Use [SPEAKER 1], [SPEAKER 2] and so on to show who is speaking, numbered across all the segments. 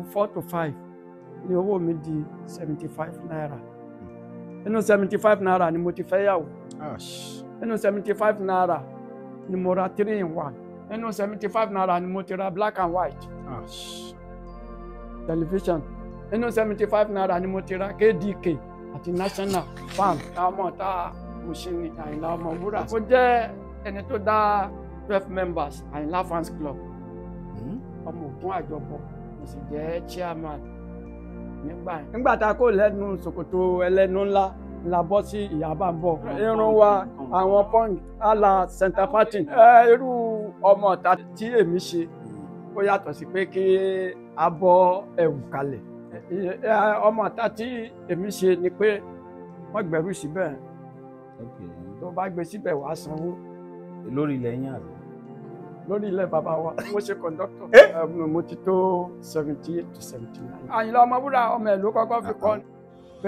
[SPEAKER 1] four to five ni owó mi di seventy five naira nínú seventy five naira ni mo ti fẹ́ yàwó nínú seventy five naira ni mo ra three in one nínú seventy five naira ni mo ti ra black and white television nínú seventy five naira ni mo ti ra kdk àti national farm táwọn tá mùsùlùmí àyìnlá ọmọwúrà ó jẹ́ ẹni tó dá twelve members àyìnlá fans club ọmọ ògùn àjọpọ̀ mo sì jẹ́ chairman nígbà yẹn. nígbà tá a kó lẹ́nu ṣòkòtò ẹlẹ́nu ńlá la bọ́ sí ìyábà ń bọ̀. irun wa àwọn pọ́ǹgì àlà center party. ẹ irú ọmọ ọ̀tá tí èmi ṣe ó yàtọ̀ sí pé kí a bọ́ ẹ̀wù kalẹ̀. ọmọ ọ̀tá tí èmi ṣe ni pé wọ́n gbẹ̀rú síbẹ̀ tó bá gbé síbẹ̀ wàá sanwó.
[SPEAKER 2] lórí ilẹ̀ yín àbí.
[SPEAKER 1] lórí ilẹ̀ bàbá wa mo ṣe kọ̀ńdọ́tọ̀ mo ti tó seventy eight to seventy nine. àyìnlá ọmọwúrà ọmọ ẹ̀ ló kọ́kọ́ fi kọ́ pé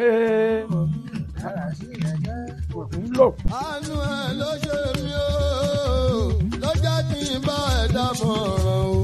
[SPEAKER 1] òun lò.
[SPEAKER 3] àánú ẹ ló ṣe mí o ló jẹ́ kí n bá ẹ dámọ̀ràn o.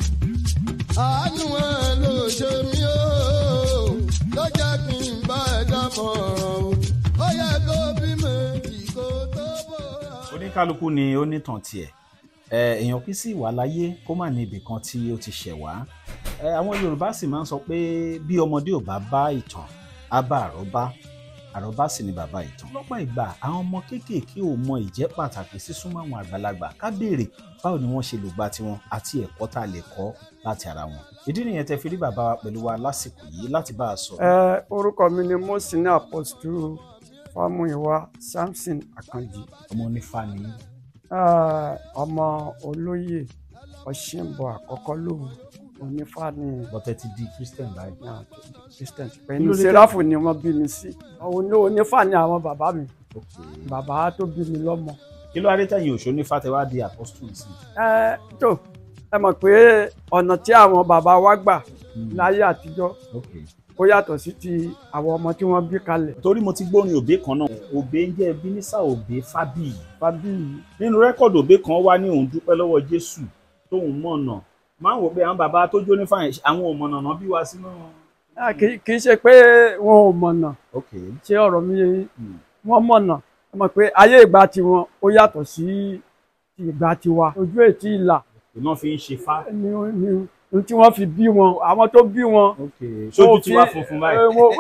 [SPEAKER 3] àánú ẹ ló ṣe mí o ló jẹ́ kí n bá ẹ dámọ̀ràn o. ó yẹ kó bí méjì kó tó bóra.
[SPEAKER 2] oníkálukú ni ó nítàn tiẹ̀ ẹ èèyàn kì í sì wà láyé kó má ní ibì kan tí ó ti ṣẹ̀ wá ẹ àwọn yorùbá sì máa ń sọ pé bí ọmọdé ò bá bá ìtàn á bá àrọ́bá àròbá sì ni bàbá ìtàn. lọ́pọ̀ ìgbà àwọn ọmọ kéékèèké ò mọ ìjẹ́ pàtàkì sísúnmọ́ àwọn àgbàlagbà ká béèrè báwo ni wọ́n ṣe lò gba tiwọn àti ẹ̀kọ́ tá a lè kọ́ láti ara wọn. ìdí nìyẹn tẹ fi rí bàbá wa pẹ̀lú wa lásìkò yìí láti bá a sọ.
[SPEAKER 1] ẹ orúkọ mi ni mosina apostle fámúyíwá samson akànjì
[SPEAKER 2] ọmọ onífà ni
[SPEAKER 1] ẹ ọmọ olóyè ọ̀ṣìnbọ àkọ́kọ́ lòun onífàní
[SPEAKER 2] bọ́tẹ́ ti di christian báyìí.
[SPEAKER 1] náà tó di christian pẹ̀lú sẹ́ráfù ni wọ́n bí mi sí òun onífàní àwọn bàbá mi bàbá tó bí mi lọ́mọ.
[SPEAKER 2] kí ló adé tẹ̀yìn òṣò nífà tẹ wá di apostle sí.
[SPEAKER 1] ẹ tó ẹ mọ̀ pé ọ̀nà tí àwọn bàbá wa gbà láyé àtijọ́ ó yàtọ̀ sí ti àwọn ọmọ tí wọ́n bí kalẹ̀.
[SPEAKER 2] torí mo ti gbórin òbé kan náà òbé ń jẹ́ bínísà òbé fábíyì
[SPEAKER 1] fábíyì
[SPEAKER 2] nínú rẹ́kọ̀dù òbé kan wá ní òun dúpẹ́ lọ́wọ́ jésù tóun mọ̀nà máa ń wò pé àwọn bàbá tó jó ní fàyẹn àwọn òmọ̀nà bí wá sínú.
[SPEAKER 1] Ah, kì kì í ṣe pé wọn ò mọ̀nà
[SPEAKER 2] ok
[SPEAKER 1] ṣé ọ̀rọ̀ mi yé yín? wọ́n mọ̀nà ẹ mọ̀ pé ayé ìgbà tiwọn ó yàtọ̀ sí ti ìgbà tiwa ojú ètí ìlà
[SPEAKER 2] iná fi ń ṣe fá.
[SPEAKER 1] ni ni ni tí wọ́n fi bí wọn àwọn tó bí wọn.
[SPEAKER 2] ok sójú
[SPEAKER 1] wọn ò
[SPEAKER 2] tí
[SPEAKER 1] fi-
[SPEAKER 2] wá funfun báyìí.
[SPEAKER 1] eh, wọn-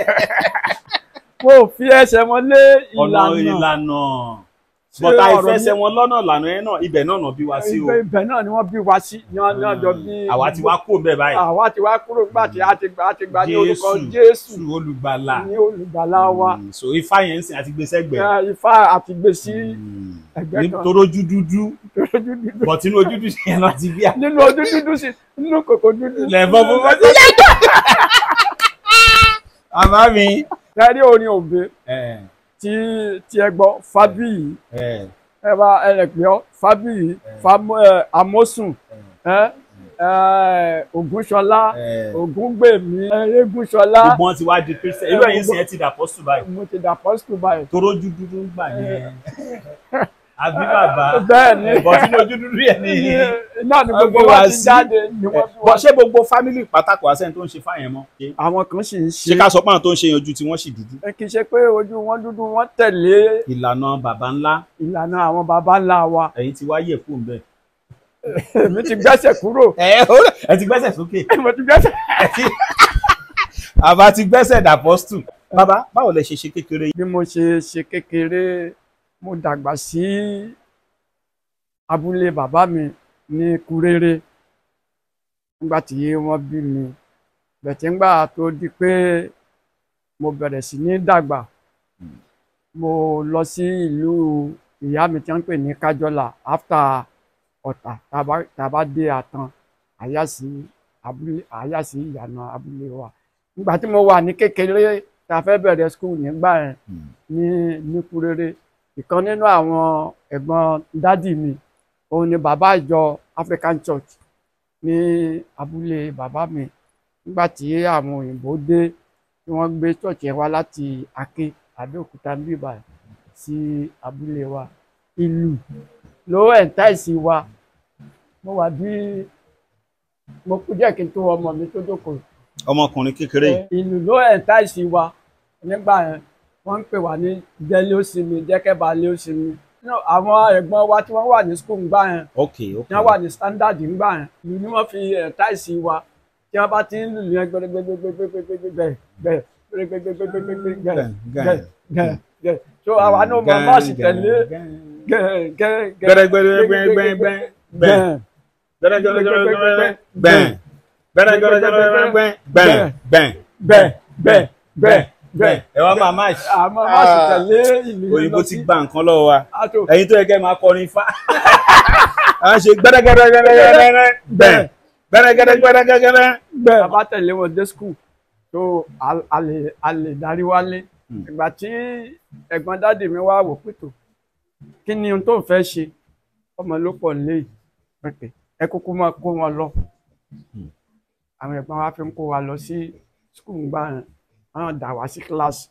[SPEAKER 1] wọn ò fi ẹsẹ̀ wọn lé
[SPEAKER 2] ọ̀nà
[SPEAKER 1] ìlànà
[SPEAKER 2] ìlànà
[SPEAKER 1] Ṣé
[SPEAKER 2] bọ́tà
[SPEAKER 1] ọ̀rọ̀ mi-
[SPEAKER 2] ìfẹsẹ̀ wọn lọ́nà ìlànà yẹn náà ibẹ̀ náà nà bí wá sí o.
[SPEAKER 1] ibẹ̀ ibẹ̀ náà ni wọ́n bí wa sí ní wọ́n ní ọjọ́ bí.
[SPEAKER 2] àwa ti wá kó bẹ́ẹ̀ báyìí.
[SPEAKER 1] àwa ti wá kúrò nígbà tí a ti gbà a ti gbà ní orúkọ
[SPEAKER 2] Jésù
[SPEAKER 1] Jésù
[SPEAKER 2] olùgbàlà.
[SPEAKER 1] ní olùgbàlà wa
[SPEAKER 2] Mm, so ifá yẹn ń sìn àti gbèsè gbẹ.
[SPEAKER 1] Eh, Ifá àti gbé sí ẹgbẹ́ kan
[SPEAKER 2] torójú dúdú
[SPEAKER 1] lójú dúdú
[SPEAKER 2] bọ̀ tínú ojú dúdú yẹn náà ti bí a.
[SPEAKER 1] nínú ojú dúdú sí nínú kòkó dúdú.
[SPEAKER 2] lẹ́fọ́ fún bá ti. àbá mi.
[SPEAKER 1] Tẹ́rí orin òbí
[SPEAKER 2] ẹ
[SPEAKER 1] tí tí ẹ gbọ́ Fábíyì
[SPEAKER 2] ẹ
[SPEAKER 1] ẹ bá ẹ lè pè ọ́ Fábíyì Fámú- ẹ, Amósùn ẹ ẹ Ògúnṣọlá
[SPEAKER 2] ẹ
[SPEAKER 1] Ògúngbèmí Erégúnṣọlá
[SPEAKER 2] gbogbo wọn ti wá di kristian irú ẹ̀yin sìn ẹ ti dàpọ̀ sùn báyìí.
[SPEAKER 1] mo ti dà pọ́sítù báyìí.
[SPEAKER 2] torójú dúdú ń gbà yẹn àbí bàbá
[SPEAKER 1] Bẹ́ẹ̀ ni.
[SPEAKER 2] bọ̀ sínú ojú dúdú yẹn ni.
[SPEAKER 1] náà ni gbogbo
[SPEAKER 2] Wọ́n gbé
[SPEAKER 1] wa
[SPEAKER 2] wá
[SPEAKER 1] ti
[SPEAKER 2] sí.
[SPEAKER 1] jáde ni wọ́n fi
[SPEAKER 2] bọ̀
[SPEAKER 1] wá.
[SPEAKER 2] ṣé gbogbo fámìlì pátákó àṣẹ tó ń ṣe fáyẹn mọ́.
[SPEAKER 1] àwọn kan sì ń
[SPEAKER 2] ṣé
[SPEAKER 1] ṣe
[SPEAKER 2] ká sọ pé àwọn tó ń ṣe yanjú tí wọ́n sì dúdú.
[SPEAKER 1] ẹ kì í ṣe pé ojú wọn dúdú wọn tẹ̀lé
[SPEAKER 2] ìlànà bàbá ńlá
[SPEAKER 1] ìlànà àwọn baba ńlá wa
[SPEAKER 2] ẹ̀yin ti wá yẹ̀ kúrò ńbẹ̀.
[SPEAKER 1] èmi ti gbẹ́sẹ̀ kúrò
[SPEAKER 2] ẹ ẹ ti gbẹ́sẹ̀ sókè.
[SPEAKER 1] mo ti gbẹ́sẹ̀.
[SPEAKER 2] ẹ ti àbá ti gbẹ́sẹ̀ dàpọ́stù. bàbá báwo lẹ ṣe ṣe kékeré yìí.
[SPEAKER 1] bí mo ṣe ṣe kékeré mo dàgbà sí abúlé bàbá mi ní Kúréré nígbà tí wọ́n bí mi bẹ̀tẹ̀ ńgbà tó di pé mo bẹ̀rẹ̀ sí ní dàgbà mo lọ sí ìlú ìyá mi tí wọ́n ń pè ní Kájọ́là after Ọ̀tà tàbá tàbá dé Àtàn àyàsí abúlé àyàsí ìyànà abúlé wa nígbà tí mo wà ní kékeré tá a fẹ́ bẹ̀rẹ̀ school nígbà yẹn ní ní Kúréré ìkan nínú àwọn ẹ̀gbọ́n dádì mi òun ni bàbá ìjọ African Church ní abúlé bàbá mi nígbà tí àwọn òyìnbó dé tí wọ́n gbé church yẹn wá láti Aké Abẹ́òkúta bíbà sí abúlé wa ìlú ló ẹ̀ńtáìsì wa mo wà bí mo kú díẹ̀ kí n tó ọmọ mi tó jókòó
[SPEAKER 2] ọmọkùnrin kékeré yìí
[SPEAKER 1] ìlú ló ẹ̀ńtà ìsì wa nígbà yẹn wọ́n ń pè wá ní jẹ́lé òsínmi jẹ́kẹ́bà lé òsínmi No, àwọn ẹ̀gbọ́n wa tí wọ́n wà ní skul ńgbà yẹn
[SPEAKER 2] ok ok
[SPEAKER 1] tí wọ́n wà ní standard ńgbà yẹn ìlú ni wọ́n fi ẹ̀ńtà ìsì wa tí wọ́n bá ti ń lùlù yẹn gbẹgbẹgbẹgbẹgbẹgbẹgbẹ gbẹgbẹgbẹgbẹgbẹgbẹ gbẹgbẹgbẹ so àwa náà mọ bọ́ọ̀sì tẹ̀lé
[SPEAKER 2] gbẹrẹgbẹrẹgbẹrẹgbẹ gbẹrẹgbẹrẹgbẹrẹgbẹ gbẹrẹgbẹrẹgbẹrẹgbẹ
[SPEAKER 1] bẹ́ẹ̀ bẹ́ẹ̀ bẹ́ẹ̀ bẹ́ẹ̀
[SPEAKER 2] ẹ wá máa máa ṣe
[SPEAKER 1] àmọ́ bọ́ọ̀sì tẹ̀lé ìlú yẹn
[SPEAKER 2] òyìnbó
[SPEAKER 1] lọ
[SPEAKER 2] ti
[SPEAKER 1] sí
[SPEAKER 2] gba nǹkan lọ́wọ́ wa
[SPEAKER 1] àtò
[SPEAKER 2] ẹ̀yin tó yẹ kẹ́ máa kọrin fá à ń ṣe gbẹrẹgbẹrẹgbẹrẹgbẹrẹ bẹ́ẹ̀ gbẹrẹgbẹrẹgbẹrẹgbẹrẹ
[SPEAKER 1] bẹ́ẹ̀ a bá tẹ̀lé wọn dé skul tó a- a lè a lè darí wálé
[SPEAKER 2] Hmm.
[SPEAKER 1] ìgbà tí ẹ̀gbọ́n dáàdì mi wá wò pẹ̀tọ̀ kí ni ohun tó ń fẹ́ ṣe ọmọ ló pọ̀ nílé yìí pẹ̀pẹ̀ ẹ kúkú máa kó wọn lọ
[SPEAKER 2] Hmm.
[SPEAKER 1] àwọn ẹ̀gbọ́n wa fi ń kó wa lọ sí skul ńgbà yẹn wọ́n dà wá sí kíláàsì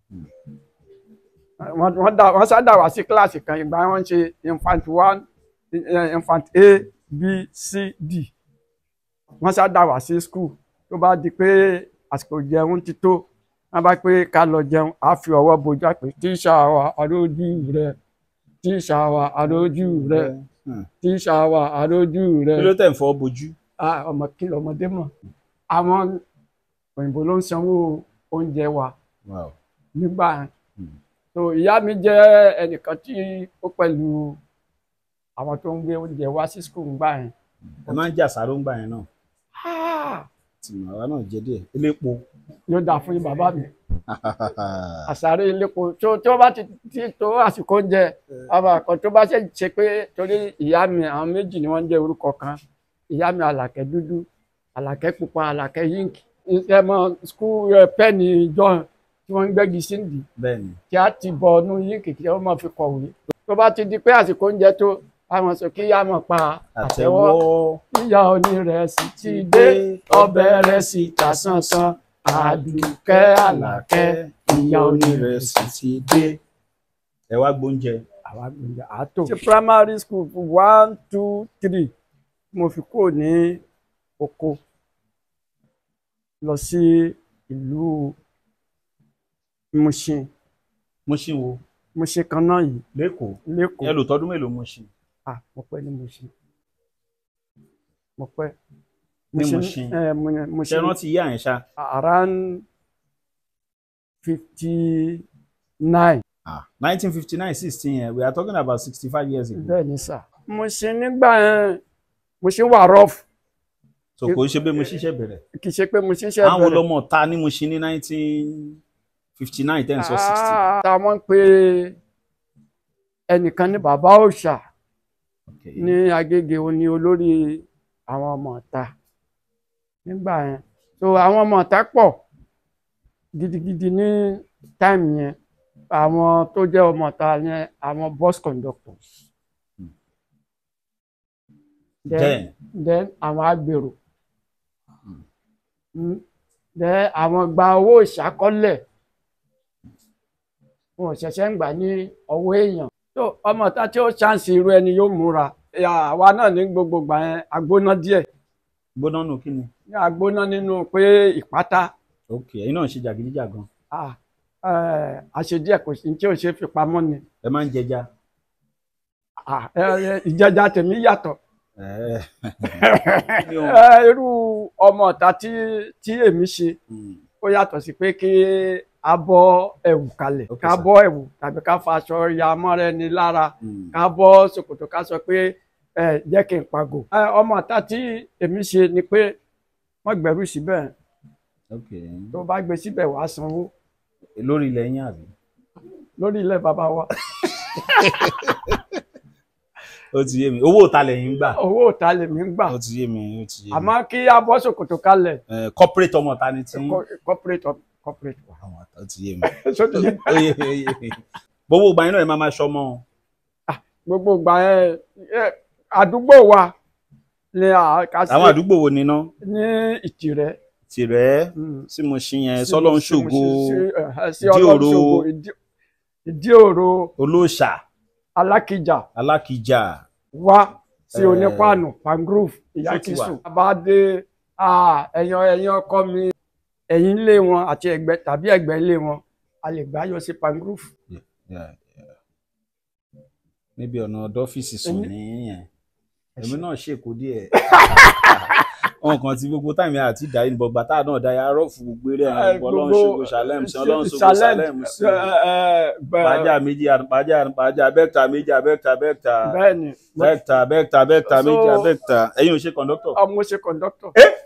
[SPEAKER 1] wọ́n wọ́n dà wọ́n sá dà wá sí kíláàsì kan ìgbà yẹn wọ́n ń ṣe infant one eh, infant a b c d wọ́n sá dà wá sí skul tó bá di pé àsìkò jẹun ti tó wọ́n bá pé ká lọ jẹun á fi ọwọ́ bojú àpè tíṣà wa àrójú rẹ tíṣà wa àrójú rẹ tíṣà wa àrójú rẹ
[SPEAKER 2] kí ló tẹ̀ ń fọ́ bojú
[SPEAKER 1] Ah, ọmọ kí lọmọdé mọ̀ àwọn òyìnbó ló ń sanwó oúnjẹ wa nígbà yẹn
[SPEAKER 2] Hmm.
[SPEAKER 1] so ìyá mi jẹ́ ẹnìkan tí ó pẹ̀lú àwọn tó ń gbé oúnjẹ wá sí skul ńgbà yẹn
[SPEAKER 2] ẹ máa ń jà sáró ńgbà yẹn náà
[SPEAKER 1] Ah,
[SPEAKER 2] tí àwa náà jẹ díẹ̀ elépo
[SPEAKER 1] yóò dà fún yín bàbá mi àsáré ilépo tó tó bá ti ti tó àsìkò oúnjẹ àwọn àkàn tó bá ṣe ṣe pé torí ìyá mi àwọn méjì ni wọ́n ń jẹ́ orúkọ kan ìyá mi àlàkẹ́ dúdú àlàkẹ́ pupa àlàkẹ́ yink ẹ mọ skul pẹ́ẹ̀nì john tí wọ́n ń gbẹ́gi síndì
[SPEAKER 2] bẹ́ẹ̀ ni
[SPEAKER 1] kí á ti bọ̀ ọdún yink kí wọ́n máa fi kọ̀wé tó bá ti di pé àsìkò oúnjẹ tó àwọn sọ kí yá mọ̀ pa àtẹ́wọ́
[SPEAKER 2] àtẹ́wọ́
[SPEAKER 1] ìyá onírẹsì ti dé ọbẹ̀ rẹ̀ sì ta sánsán àdùkẹ́ àlàkẹ́ ìyá onírẹsì
[SPEAKER 2] ti dé ẹ wá gbóúnjẹ
[SPEAKER 1] àwa gbìyànjú àtò. ṣe primary school fún one two three mo fi kúrò ní oko lọ sí ìlú Mushin
[SPEAKER 2] Mushin wo
[SPEAKER 1] Mushin kan náà yìí
[SPEAKER 2] lẹ́kọ̀ọ́ ẹ
[SPEAKER 1] lẹ́kọ̀ọ́
[SPEAKER 2] lò tọdún mélòó Mushin
[SPEAKER 1] ah mo pẹ́ ní Mushin mo pẹ́
[SPEAKER 2] Ní Mushin.
[SPEAKER 1] ẹ mo
[SPEAKER 2] ṣe
[SPEAKER 1] Mushin
[SPEAKER 2] rántí yá yẹn ṣá
[SPEAKER 1] around fifty nine
[SPEAKER 2] ah nineteen fifty nine sixteen yẹn we are talking about sixty five years ago
[SPEAKER 1] bẹ́ẹ̀ ni sà Mushin nígbà yẹn Mushin wà rough
[SPEAKER 2] so kò ń ṣe pé mo ṣiṣẹ́ bẹ̀rẹ̀
[SPEAKER 1] kì í ṣe pé mo ṣiṣẹ́
[SPEAKER 2] àwọn
[SPEAKER 1] bẹ̀rẹ̀.
[SPEAKER 2] ọlọmọ ta ní Mushin ní nineteen fifty nine ten sọ sixty
[SPEAKER 1] tá wọ́n pe ẹnìkan ní bàbá òòṣà
[SPEAKER 2] okay
[SPEAKER 1] ní Agége ó ní olórí àwọn ọmọ ọ̀tá nígbà yẹn so àwọn ọmọ ọ̀tá pọ̀ gidigidi ní táìmù yẹn àwọn tó jẹ́ ọmọ ọ̀tá yẹn àwọn bus conductors then
[SPEAKER 2] then
[SPEAKER 1] then àwọn agbèrò Mm. then àwọn gba owó ìṣákọ́lẹ̀ wọn ò ṣẹ̀ṣẹ̀ ń gbà ní ọwọ́ èèyàn tó ọmọ ta tí ó ṣàǹsì irú ẹni yóò múra Ẹ̀yà, àwa náà ní gbogbo gbà yẹn agbóná díẹ̀
[SPEAKER 2] gbóná nù kí ni
[SPEAKER 1] ní agbóná nínú pé ìpátá
[SPEAKER 2] okay ẹ̀yin náà ń ṣe jàgídíjàgan
[SPEAKER 1] ah, eh, àṣedíẹ̀ kò sí tí ò ṣe fi pamọ́ ni
[SPEAKER 2] ẹ máa ń jẹja
[SPEAKER 1] Ah, eh, eh, ìjẹjà tèmi yàtọ̀
[SPEAKER 2] ẹ
[SPEAKER 1] Eh, irú ọmọ ọ̀tá tí tí èmi ṣe
[SPEAKER 2] Mm.
[SPEAKER 1] ó yàtọ̀ sí pé kí a bọ́ ẹ̀wù kalẹ̀
[SPEAKER 2] Okay,
[SPEAKER 1] ká
[SPEAKER 2] sir.
[SPEAKER 1] bọ́ ẹ̀wù tàbí ká fa aṣọ ya mọ́ra ẹni lára
[SPEAKER 2] Mm.
[SPEAKER 1] ká bọ́ ṣòkòtò ká sọ pé ẹ jẹ́ kí n pagò. Ẹ, ọmọ ọ̀tá tí èmi ṣe ni pé wọ́n gbẹ̀rú síbẹ̀
[SPEAKER 2] okay
[SPEAKER 1] tó bá gbé síbẹ̀ wàá sanwó
[SPEAKER 2] lórí ilẹ̀ yín àbí
[SPEAKER 1] lórí ilẹ̀ bàbá wa
[SPEAKER 2] ó ti yé mi owó òta lẹ́yìn ń gbà
[SPEAKER 1] owó òta lèmi ń gbà
[SPEAKER 2] ó ti yé mi ó ti yé mi
[SPEAKER 1] àmọ́ kí a bọ́ ṣòkòtò kalẹ̀
[SPEAKER 2] Eh, corporate ọmọ ta ni tí ń
[SPEAKER 1] co- corporate of- corporate wa.
[SPEAKER 2] àwọn ó ti yé mi
[SPEAKER 1] Sódì yẹn.
[SPEAKER 2] ó yé mi ó yé mi gbogbo ìgbà yín náà ẹ máa máa ṣọmọ
[SPEAKER 1] gbogbo ìgbà yẹn ẹ, àdúgbò wa ni a kà sí
[SPEAKER 2] àwọn àdúgbò wo ni ná
[SPEAKER 1] ní Ìtìrẹ́.
[SPEAKER 2] tìrẹ
[SPEAKER 1] Mm.
[SPEAKER 2] tí mo ṣí yẹn sọlọ ń ṣògo
[SPEAKER 1] sí
[SPEAKER 2] Ìdí
[SPEAKER 1] ọlọ́run
[SPEAKER 2] òro.
[SPEAKER 1] ṣògo Ìdí- ìdí òro
[SPEAKER 2] olóòṣà
[SPEAKER 1] alákìjà
[SPEAKER 2] alákìjà
[SPEAKER 1] wá sí
[SPEAKER 2] Eh,
[SPEAKER 1] onípàánù pangrove ìyá
[SPEAKER 2] ṣó ti wà?
[SPEAKER 1] kìsù bá dé ah, ẹ̀yàn ẹ̀yàn ọkọ mi ẹ̀yìn ilé wọn àti ẹ̀gbẹ́ tàbí ẹ̀gbẹ́ ilé wọn a lè gbá yọ sí pangrove
[SPEAKER 2] Yeah, yeah. níbi ọ̀nà dọ́fíìsì sùn
[SPEAKER 1] Èmi-
[SPEAKER 2] nìyẹn èmi náà ṣèkó díẹ̀ wọn kàn ti gbogbo táìmì àti ìdáyé ní bọgbà tá a náà dáyà rọ́ọ̀fù gbogbo eré ẹ̀rọ ọlọ́run ṣògo ṣàlẹ́mù sí ọlọ́run ṣògo ṣàlẹ́mù sí pàjá méjì pàjá pàjá bẹ́ẹ̀ta méjì abẹ́ẹ̀ta bẹ́ẹ̀ta
[SPEAKER 1] bẹ́ẹ̀ni
[SPEAKER 2] bẹ́ẹ̀ta bẹ́ẹ̀ta bẹ́ẹ̀ta méjì
[SPEAKER 1] So-
[SPEAKER 2] abẹ́ẹ̀ta ẹ̀yin ò ṣe kọ̀ńdọ́tọ̀
[SPEAKER 1] ọmọ ṣe kọ̀ǹdọ́tọ̀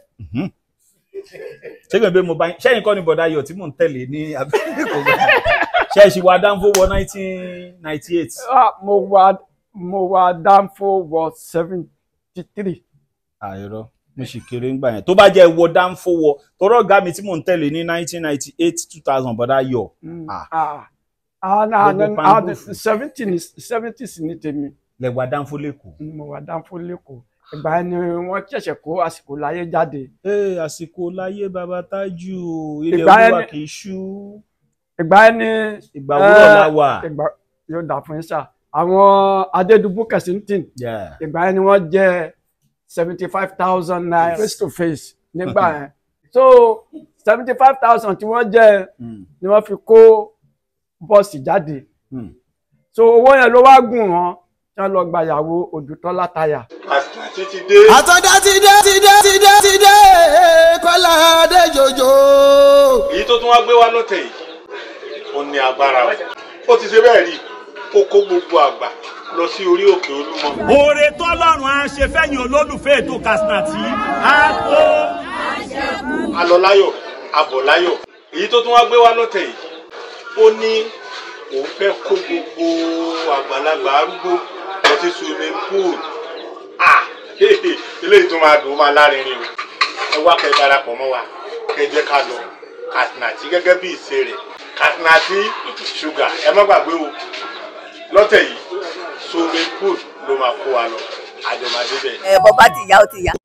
[SPEAKER 2] ṣé kò ń bẹ mo bá yín ṣẹ́yìn kọ́ ni bọ̀dá ayọ̀ tí mò ń tẹ̀lé ní abẹ́ẹ̀kọ́ ṣẹ́ẹ̀ṣì wa dánfó wọ nineteen ninety eight
[SPEAKER 1] Ah, mo wà mo wà dánfó wọ seventy three
[SPEAKER 2] àìrọ mo sì kéré ńgbà yẹn tó bá jẹ́ wọ dánfó wọ tọrọ ọ̀gá mi tí mò ń tẹ̀lé ní nineteen ninety eight two thousand bọ̀dá ayọ̀ Ah. Gbogbo Pangrove.
[SPEAKER 1] seventy seventy sì ní tèmi
[SPEAKER 2] lẹ́wà dánfó lẹ́kọ̀ọ́.
[SPEAKER 1] mo wà dánfó lẹ́kọ̀ọ́ ìgbà yẹn ni wọ́n ṣẹ̀ṣẹ̀ kó àsìkò láyé jáde
[SPEAKER 2] ee àsìkò láyé baba tájù ilé
[SPEAKER 1] Ìgbà
[SPEAKER 2] olúwa
[SPEAKER 1] ẹni-
[SPEAKER 2] kì í ṣú
[SPEAKER 1] ìgbà yẹn ni
[SPEAKER 2] ìgbà wúrọ̀ la wà.
[SPEAKER 1] ìgbà yóò dà fún yín sà àwọn adédùbú kẹsìntìn
[SPEAKER 2] Yeah.
[SPEAKER 1] ìgbà yẹn ni wọ́n jẹ́ seventy five thousand naira face to face nígbà yẹn so seventy five thousand tí wọ́n jẹ́
[SPEAKER 2] Mm.
[SPEAKER 1] ni wọ́n fi kó bọ́ọ̀sì jáde
[SPEAKER 2] Mm.
[SPEAKER 1] so owó yẹn ló wá gùn wọn tí wọ́n lọ gbàyàwó òdùtọ́lá táyà
[SPEAKER 3] àti ti dé.
[SPEAKER 4] àtọ́jà ti dé ti dé ti dé ti dé kọ́lá dé jòjò.
[SPEAKER 3] èyí tó tún wá gbé wá lọ́tẹ̀ yìí ó ní agbára o ó ti ṣe bẹ́ẹ̀ rí ó kó gbogbo àgbà lọ sí orí òkè olúmọ.
[SPEAKER 5] oore tọ́lọ́run á ṣe fẹ́yìn olólùfẹ́ ètò Kasinati á tó.
[SPEAKER 3] alọ láyọ̀ abọ̀ láyọ̀ èyí tó tún wá gbé wá lọ́tẹ̀ yìí ó ní òun fẹ́ kó gbogbo àgbàlagbà arúgbó lọ sí swimming pool ah eléyìí tó máa dùn ó máa lárinrin o ẹ wá kẹ́ darapọ̀ mọ́ wa kẹ́ jẹ́ ká lọ Kasinati gẹ́gẹ́ bí ìṣe rẹ̀ Kasinati sugar ẹ má gbàgbé o lọ́tẹ̀ yìí swimming pool ló máa kó wa lọ àjọmọdé bẹ́ẹ̀.
[SPEAKER 6] ẹ bọ́ bá ti yá ó ti yá.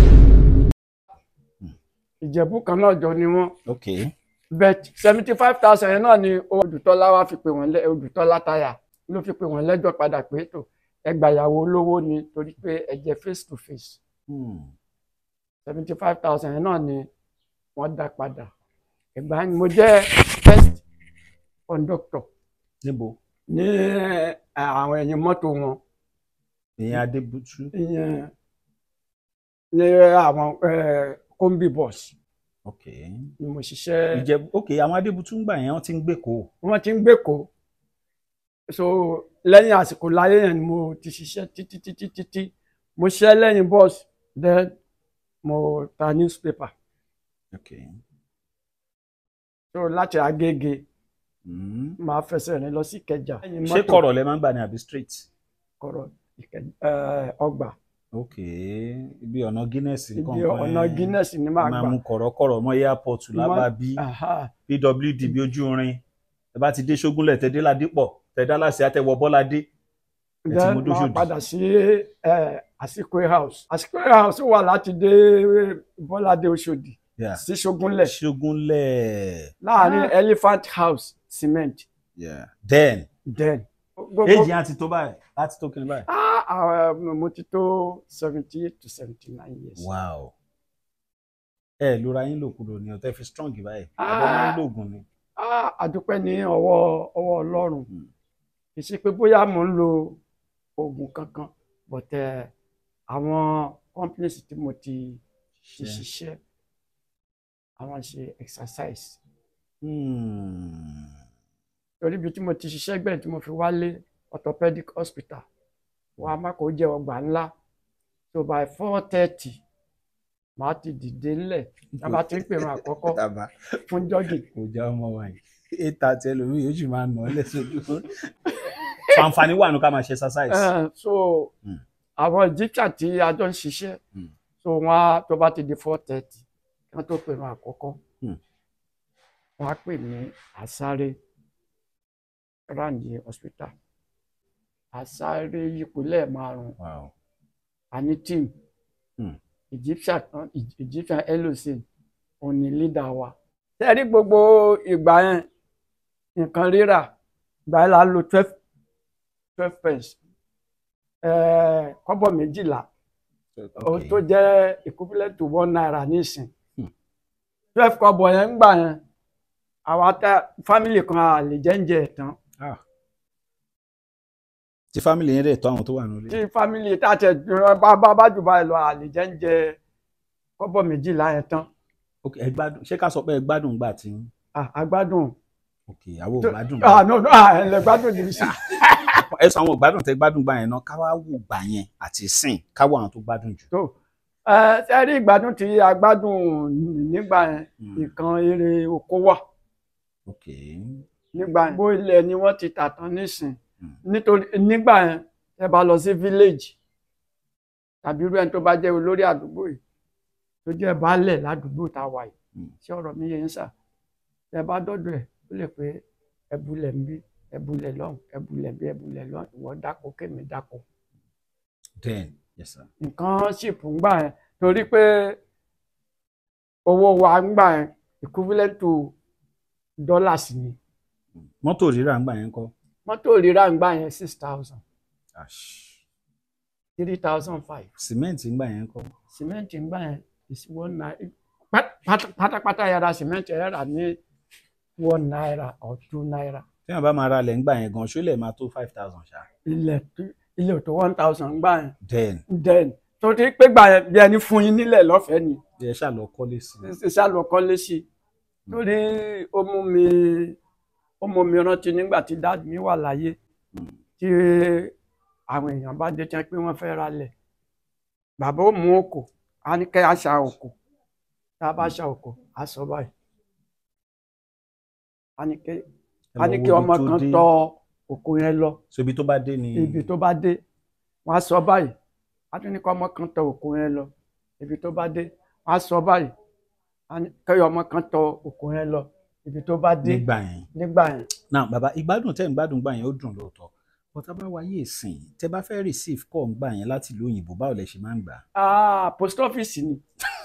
[SPEAKER 1] ìjẹ̀bú kan náà jọ ni wọ́n
[SPEAKER 2] ok
[SPEAKER 1] bet seventy five thousand yẹn náà ni Odùtọ́lá wá fi pè wọ́n lẹ́ Odùtọ́lá táyà ló fi pè wọ́n lẹ́jọ́ padà pé tó ẹgbàyàwó olówó ni torí pé ẹ jẹ́ face to face
[SPEAKER 2] Hmm.
[SPEAKER 1] seventy five thousand yẹn náà ni wọ́n dá padà ìgbà yẹn mo jẹ́ first conductor
[SPEAKER 2] níbo
[SPEAKER 1] ní ẹ, àwọn ẹ̀yìn mọ́tò wọn
[SPEAKER 2] ìyẹn adébútú
[SPEAKER 1] ìyẹn ní àwọn ẹ, combi bus
[SPEAKER 2] ok
[SPEAKER 1] ni mo ṣiṣẹ́
[SPEAKER 2] ìjẹ̀bú ok àwọn adébútú ń gbà yẹn wọ́n ti ń gbé kó
[SPEAKER 1] wọ́n ti ń gbèkó so lẹ́yìn àsìkò láyé yẹn ni mo ti ṣiṣẹ́ títí títí títí mo ṣiṣẹ́ lẹ́yìn bus then mo ta newspaper
[SPEAKER 2] ok
[SPEAKER 1] so láti Agége
[SPEAKER 2] Hmm.
[SPEAKER 1] máa fẹsẹ̀ rìn lọ sí Ìkẹjà. lẹ́yìn
[SPEAKER 2] ṣé
[SPEAKER 1] mọ́tò
[SPEAKER 2] kọ̀rọ̀ lẹ máa ń gbà ní àbí straight
[SPEAKER 1] kọ̀rọ̀ Ìkẹ- ẹ, ọgbà
[SPEAKER 2] ok ibi ọ̀nà guinness
[SPEAKER 1] ibi
[SPEAKER 2] nǹkan kan
[SPEAKER 1] ọ̀nà
[SPEAKER 2] yẹn.
[SPEAKER 1] Guinness ni máa
[SPEAKER 2] máa
[SPEAKER 1] gbà.
[SPEAKER 2] mú kọ̀rọ̀kọ̀rọ̀ mọ́ airport lábàbí
[SPEAKER 1] Aha.
[SPEAKER 2] pwd bí ojú rin ẹ bá ti dé ṣógúnlẹ̀ tẹ́dé ládìpọ̀ tẹ́dá láṣẹ àtẹwọ́ bọ́ládé ẹ ti
[SPEAKER 1] then
[SPEAKER 2] mú
[SPEAKER 1] máa
[SPEAKER 2] dóṣòdì
[SPEAKER 1] padà sí ẹ, Àsìkò house Àsìkò house wà láti dé Bọ́ládé Òṣòdì
[SPEAKER 2] Yeah.
[SPEAKER 1] sí Ṣógúnlẹ̀
[SPEAKER 2] ṣógúnlẹ̀
[SPEAKER 1] láàrin Elephant House Cement
[SPEAKER 2] yeah. then
[SPEAKER 1] then.
[SPEAKER 2] èjì á ti tó báyìí láti tó kí ni báyìí.
[SPEAKER 1] Ah, ah, mo ti tó seventy eight to seventy nine years.
[SPEAKER 2] wow ẹ lóra yín lòkulò ní ọtẹ fi strong báyìí
[SPEAKER 1] Ah.
[SPEAKER 2] àbẹ máa ń lògùn ni.
[SPEAKER 1] Ah, àdúpẹ́ ní ọwọ́ ọwọ́ Ọlọ́run
[SPEAKER 2] Hmm.
[SPEAKER 1] kì í ṣe pé bóyá mò ń lo oògùn kankan but eh, àwọn companies tí mo ti ti
[SPEAKER 2] Ṣe.
[SPEAKER 1] ṣiṣẹ́ àwọn ṣe exercise
[SPEAKER 2] Hmm.
[SPEAKER 1] torí ibi tí mo ti ṣiṣẹ́ gbẹ̀yìn tí mo fi wálé orthopedic hospital wọn a má kó jẹ́ ọgbà ńlá so by four thirty màá ti dìde ńlẹ̀ tábà tí ń pèrún àkọ́kọ́
[SPEAKER 2] Tàbá
[SPEAKER 1] fún jogging.
[SPEAKER 2] kò já ọmọ wa yìí eight thirty ẹlòmíì yóò sì máa nà ọ́ lẹ́sọ̀jú. so àǹfààní wà nù ká máa ṣe exercise.
[SPEAKER 1] Eh, so
[SPEAKER 2] Mm.
[SPEAKER 1] àwọn egyptian tí a jọ ń ṣiṣẹ́
[SPEAKER 2] Mm.
[SPEAKER 1] so wọn á tó bá ti di four thirty kí wọ́n tó pèrún àkọ́kọ́
[SPEAKER 2] Mm.
[SPEAKER 1] wọ́n á pè ní àsáré randi hospital àsáré yípo lẹ́ẹ̀márùn-ún
[SPEAKER 2] wow.
[SPEAKER 1] àní team
[SPEAKER 2] Mm.
[SPEAKER 1] egyptian kan egyptian elosin òun ni leader wa. tẹ́rí gbogbo ìgbà yẹn nǹkan rírà ìgbà yẹn la lo twelve twelve pence eh, kọ́bọ̀ méjìlá ó
[SPEAKER 2] Okay.
[SPEAKER 1] tó jẹ́ equivalent to one naira nísìn
[SPEAKER 2] Hmm.
[SPEAKER 1] twelve kọ́bọ̀ yẹn ń gbà yẹn àwa tá family kan a lè jẹ oúnjẹ ẹ̀ tán
[SPEAKER 2] Ah. tí family yẹn dẹ̀ tọ́ àwọn tó wà nílé.
[SPEAKER 1] tí family tá a tẹ bá bá bá jù báyìí lọ a lè jẹ oúnjẹ kọ́bọ̀ méjìlá yẹn tán
[SPEAKER 2] ok ẹ gbádùn ṣé ká sọ pé ẹ gbádùn gbà tí.
[SPEAKER 1] Ah, a gbádùn
[SPEAKER 2] ok àwọn ò gbádùn.
[SPEAKER 1] ah no no ah ẹ lè gbádùn ní sí
[SPEAKER 2] ẹ sọ àwọn ò gbádùn tẹ gbádùn gbà yẹn náà ká wá wò gbà yẹn àti sìn ká wò àwọn tó gbádùn jù.
[SPEAKER 1] tó ẹ ẹ rí ìgbádùn tí a gbádùn nígbà yẹn
[SPEAKER 2] Hmm.
[SPEAKER 1] nǹkan eré oko wà
[SPEAKER 2] ok
[SPEAKER 1] nígbà yẹn bó ilẹ̀ ni wọ́n ti tà tán nísìn
[SPEAKER 2] Hmm.
[SPEAKER 1] nítorí nígbà yẹn ẹ bá lọ sí village tàbí irú ẹni tó bá jẹ́ olórí àdúgbò yìí tó jẹ́ baálẹ̀ ládùúgbò tá a wà yìí
[SPEAKER 2] Hmm.
[SPEAKER 1] tí ọ̀rọ̀ mi yẹn ń sà ẹ bá dọ́dọ̀ ẹ̀ ó lè pé ẹbulẹ̀ ń bí ẹbulẹ̀ lọ́hùn ẹbulẹ̀ bí ẹbulẹ̀ lọ́hùn ìwọ dáko kémi dáko
[SPEAKER 2] then yes sir.
[SPEAKER 1] nǹkan ṣìpù ń gbà yẹn torí pé owó wa ń gbà yẹn equivalent to dollars ni
[SPEAKER 2] mọ́tò rírà ń gbà yẹn kọ́.
[SPEAKER 1] mọ́tò rírà ń gbà yẹn six thousand
[SPEAKER 2] Ash.
[SPEAKER 1] three thousand five
[SPEAKER 2] sìmẹ́ǹtì ń gbà yẹn kọ́.
[SPEAKER 1] cement ń gbà yẹn is one naira pát- pátápátá yàrá cement ẹ̀ rà ní one naira or two naira
[SPEAKER 2] tí wọn bá máa ra ilẹ̀ ń gbà yẹn gan ṣó lè máa tó five thousand ṣá.
[SPEAKER 1] ilẹ̀ tó- ilẹ̀ tó one thousand ń gbà yẹn
[SPEAKER 2] then
[SPEAKER 1] then torí pé gbà yẹn bí ẹni fún yín nílẹ̀ lọ́fẹ̀ẹ́ ni
[SPEAKER 2] ẹ ṣáà lọ kọ́lé sí i.
[SPEAKER 1] sálọ kọ́lé sí i torí ó mú mi ó mú mi rántí nígbà tí dáàdì mi wà láyé tí àwọn èèyàn bá dé tán pé wọ́n fẹ́ ra lẹ̀ bàbá ó mú òkò á ní kẹ́ àṣà òkò tá a bá ṣà òkò á sọ báyìí á ní kẹ́
[SPEAKER 2] Ẹ
[SPEAKER 1] á
[SPEAKER 2] lọ
[SPEAKER 1] ní
[SPEAKER 2] wo
[SPEAKER 1] kí
[SPEAKER 2] ibi
[SPEAKER 1] ọmọ
[SPEAKER 2] tó
[SPEAKER 1] kan
[SPEAKER 2] dé.
[SPEAKER 1] tọ òkò yẹn lọ
[SPEAKER 2] so ibi tó bá dé ni.
[SPEAKER 1] ibi tó bá dé wọ́n á sọ báyìí á tún ní kí ọmọ kan tọ òkò yẹn lọ ibi tó bá dé wọ́n á sọ báyìí á ní kí ọmọ kan tọ òkò yẹn lọ ibi tó bá dé
[SPEAKER 2] nígbà yẹn.
[SPEAKER 1] nígbà yẹn
[SPEAKER 2] náà bàbá ìgbádùn tẹ́ ń gbádùn gbà yẹn ó dùn lóòótọ́ bọ́tà bá wáyé ìsìn tẹ́ bá fẹ́ receive call ń gbà yẹn láti ìlú òyìnbó báwo lẹ ṣe máa ń gbà.
[SPEAKER 1] ah post office ni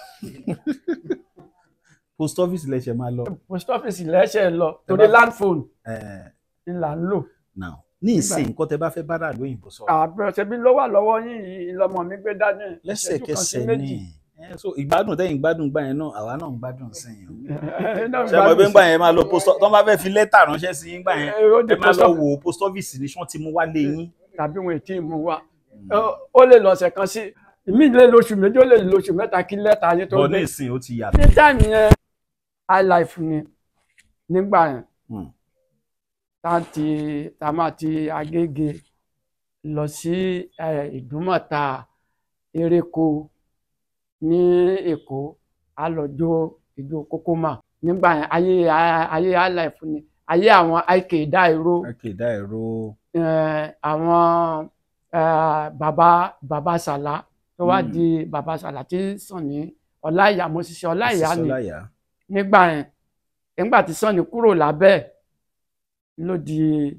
[SPEAKER 2] post office lẹ ṣe máa lọ.
[SPEAKER 1] post office lẹ́sẹ̀ lọ torí land phone
[SPEAKER 2] Eh,
[SPEAKER 1] ni là ń lò
[SPEAKER 2] now ní ìsìn nǹkan tẹ́ bá fẹ́ bá dàlú òyìnbó sọ
[SPEAKER 1] àbẹ̀rẹ̀ bí ló wà lọ́wọ́ yín yìí lọ́mọ mi gbé dání ìṣẹ́jú kan sí
[SPEAKER 2] lẹ́sẹ̀kẹsẹ̀
[SPEAKER 1] méjì.
[SPEAKER 2] ni Eh, so ìgbádùn tẹ́yìn gbádùn gbà yẹn náà àwa náà ń gbádùn sí yẹn o.
[SPEAKER 1] Náà
[SPEAKER 2] ṣé ọmọ ẹgbẹ́ ń gbà yẹn máa lọ post office tó bá fẹ́ fi lẹ́tà ránṣẹ́ sí yín gbà yẹn
[SPEAKER 1] Eh, ó di
[SPEAKER 2] ẹ máa
[SPEAKER 1] post
[SPEAKER 2] lọ
[SPEAKER 1] office.
[SPEAKER 2] wò ó post office ni wọ́n ti mú wá lé yín.
[SPEAKER 1] tàbí wọn ètí ìmú wa Ó- ó lè lọ́sẹ̀ kan sí ìmí lè lóṣù méjì ó lè lóṣù mẹ́ta kí lẹ́tà yín tó
[SPEAKER 2] bọ́
[SPEAKER 1] gbé
[SPEAKER 2] ní ìsìn ó ti yàtọ̀.
[SPEAKER 1] ní táìmù yẹn high life ni nígbà yẹn
[SPEAKER 2] Hmm.
[SPEAKER 1] tá a ti tá a máa ti agége lọ sí eh, ìdúmọ̀ta eréko ní èkó a lọ jó ìjó kókómà nígbà yẹn ayé ayé high life ni ayé àwọn ike dáìró
[SPEAKER 2] okay dá ẹ̀rọ
[SPEAKER 1] eh, àwọn eh, bàbá bàbá sàlá tó wá
[SPEAKER 2] Mm.
[SPEAKER 1] di bàbá sàlá tí Sànní ọláìyá mo ṣiṣẹ́ ọláìyá ni
[SPEAKER 2] sísọláyà.
[SPEAKER 1] nígbà yẹn nígbà tí Sànní kúrò lábẹ́ ẹ̀ ló di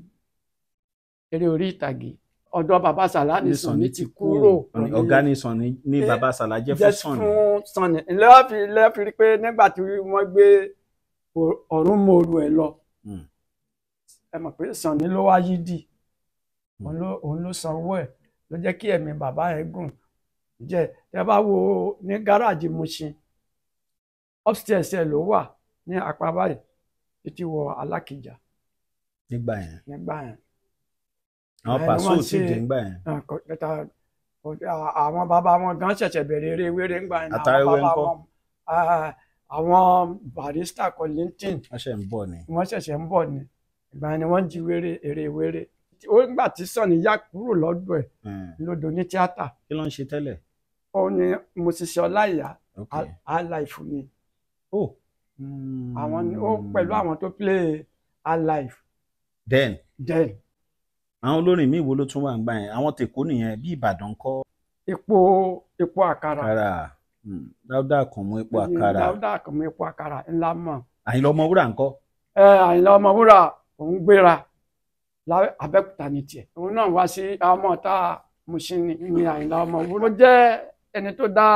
[SPEAKER 1] eré orí ìtàgé ọ̀dọ̀ bàbá sàlá ni Sànní ti kúrò
[SPEAKER 2] ọ̀gá ní Sànní ní
[SPEAKER 1] Eh,
[SPEAKER 2] bàbá Sàlá jẹ́ fún
[SPEAKER 1] jẹ́
[SPEAKER 2] Sànní.
[SPEAKER 1] fún Sànní lẹ́ẹ̀fì lẹ́ẹ̀fì rí pé nígbà tí wọ́n gbé Ọ- ọ̀run mòru ẹ̀ lọ
[SPEAKER 2] Hmm.
[SPEAKER 1] ẹ mọ̀ pé Sànní ló wá yídì òun ló òun ló sanwó ẹ̀ ló jẹ́ kí ẹ̀mí bàbá ẹ̀ gùn jẹ́ tẹ bá wo ní gáràjì Mushin upstairs ẹ̀ ló wà ní apá báyìí títí wọ Alákìjà
[SPEAKER 2] nígbà yẹn
[SPEAKER 1] nígbà yẹn
[SPEAKER 2] àwọn
[SPEAKER 1] Ẹ,
[SPEAKER 2] pàṣẹ
[SPEAKER 1] wọ́n
[SPEAKER 2] ò tí ì
[SPEAKER 1] ṣe-
[SPEAKER 2] dé nígbà yẹn.
[SPEAKER 1] Ah, kò- kẹta- kò- à- àwọn bàbá wọn gan ṣẹ̀ṣẹ̀ bẹ̀rẹ̀ eré wéré ńgbà yẹn
[SPEAKER 2] Àtàwé
[SPEAKER 1] àwọn bàbá
[SPEAKER 2] ńkọ́?
[SPEAKER 1] wọn ah, àwọn barista Kollington
[SPEAKER 2] wọ́n ṣe ń bọ̀ ni.
[SPEAKER 1] wọ́n ṣẹ̀ṣẹ̀ ń bọ̀ ni ìgbà yẹn ni wọ́n jí wéré eré wéré ó nígbà tí Sànní yá kúrò lọ́dọ̀ ẹ̀
[SPEAKER 2] Hmm.
[SPEAKER 1] lódò ní tíátà
[SPEAKER 2] kí ló ń ṣe tẹ́lẹ̀.
[SPEAKER 1] ó ní mo ṣiṣẹ́ ọláìyá
[SPEAKER 2] ok
[SPEAKER 1] alife ni
[SPEAKER 2] oh.
[SPEAKER 1] àwọn ni ó pẹ̀lú àwọn tó play alife
[SPEAKER 2] then
[SPEAKER 1] then
[SPEAKER 2] àwọn olórin míì wo ló tún wà ń gbà yẹn àwọn tèkó nìyẹn bí Ìbàdàn kọ́
[SPEAKER 1] epo epo àkàrà
[SPEAKER 2] àkàrà Hmm. Dáúdà Àkànmú epo àkàrà
[SPEAKER 1] dáúdà kàn mọ epo àkàrà ńlá mọ̀
[SPEAKER 2] Àyìnlá Ọmọwúrà ńkọ́
[SPEAKER 1] ẹ Àyìnlá Ọmọwúrà òun gbéra lá- Abẹ́òkúta ní tiẹ̀ òun náà wá sí ọmọ ọ̀tá Mushin ní ní Àyìnlá Ọmọwúrà ó jẹ́ ẹni tó dá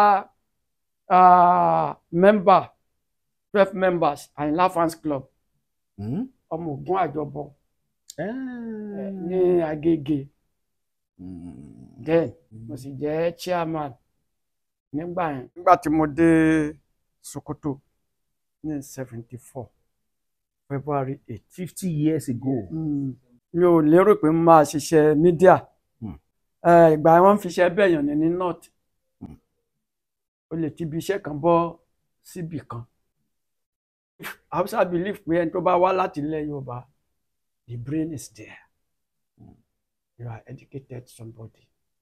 [SPEAKER 1] mẹ́mbà twelve members Àyìnlá fans club
[SPEAKER 2] Hmm?
[SPEAKER 1] ọmọ Ògún àjọbọ
[SPEAKER 2] Eh.
[SPEAKER 1] ní Agége
[SPEAKER 2] Mm.
[SPEAKER 1] then mo sì jẹ́ chairman nígbà yẹn. nígbà tí mo dé Sokoto ní seventy four February eight
[SPEAKER 2] fifty years ago.
[SPEAKER 1] mi ò lérò pé mo máa ṣiṣẹ́ mídíà
[SPEAKER 2] Hmm.
[SPEAKER 1] Eh, ìgbà yẹn wọ́n ń fiṣẹ́ bẹ̀yàn ní ní north
[SPEAKER 2] Hmm.
[SPEAKER 1] o lè ti ibi iṣẹ́ kan bọ́ síbì kan Hausa believe pé ẹni tó bá wá láti ilẹ̀ Yorùbá the brain is there you are educated somebody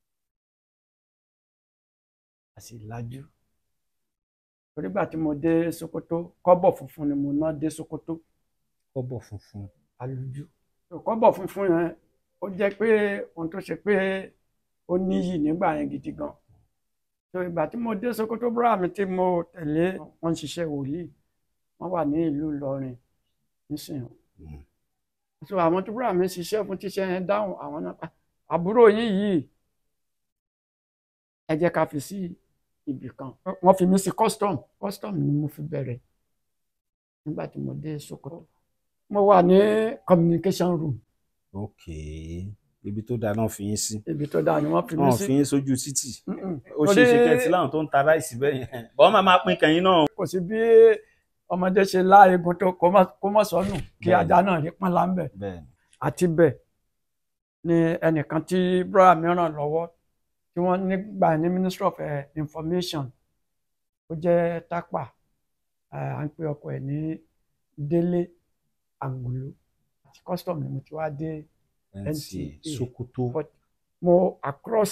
[SPEAKER 1] àti ìlàjú onígbà tí mo dé Sokoto kọ́bọ̀ funfun ni mo ná dé Sokoto
[SPEAKER 2] kọ́bọ̀ funfun.
[SPEAKER 1] àlùjù kọ́bọ̀ funfun yẹn ó jẹ́ pé ohun tó ṣe pé ó níyì nígbà yẹn gidi gan so ìgbà tí mo dé Sokoto búrà mi tí mo tẹ̀lé wọn ń ṣiṣẹ́ wòlíì wọ́n wà ní ìlú Ìlọrin nísìnyí
[SPEAKER 2] Mm.
[SPEAKER 1] so àwọn tó búrà mi ṣiṣẹ́ fún tíṣẹ́ yẹn dáhùn àwọn náà pa àbúrò yín yìí ẹ jẹ́ ká fi sí ibì kan wọ́n fi mí sí custom custom ni mo fi bẹ̀rẹ̀ nígbà tí mo dé Sokoto mo wà ní communication room
[SPEAKER 2] ok ibi tó dáa náà fi yín sí.
[SPEAKER 1] ibi tó dáa ni wọ́n fi mí
[SPEAKER 2] wọn
[SPEAKER 1] sí
[SPEAKER 2] fi yín sójú títì.
[SPEAKER 1] Mm-mm.
[SPEAKER 2] ó ṣe é ṣe kẹ́ẹ̀tì láwọn tó ń ta ráìsì bẹ́ẹ̀ yẹn. bọ́n máa máa pín kẹ́yìn náà.
[SPEAKER 1] kò sí bí ọmọdé ṣe lá egun tó kó má- kó mọ̀ sọnù kí
[SPEAKER 2] Bẹ́ẹ̀ni.
[SPEAKER 1] ajá náà rí pọ́n láńbẹ̀
[SPEAKER 2] bẹ́ẹ̀ ni.
[SPEAKER 1] àti bẹ́ẹ̀ ni ẹnìkan tí búrọ́dà mi ràn lọ́wọ́ tí wọ́n nígbà ní ministry of eh, information ó jẹ́ tápà eh, à ń pè ọkọ ẹ̀ ní délé àgbòló àti custom ni mo ti wá dé
[SPEAKER 2] NTA
[SPEAKER 1] NTA.
[SPEAKER 2] Sokoto.
[SPEAKER 1] but mo across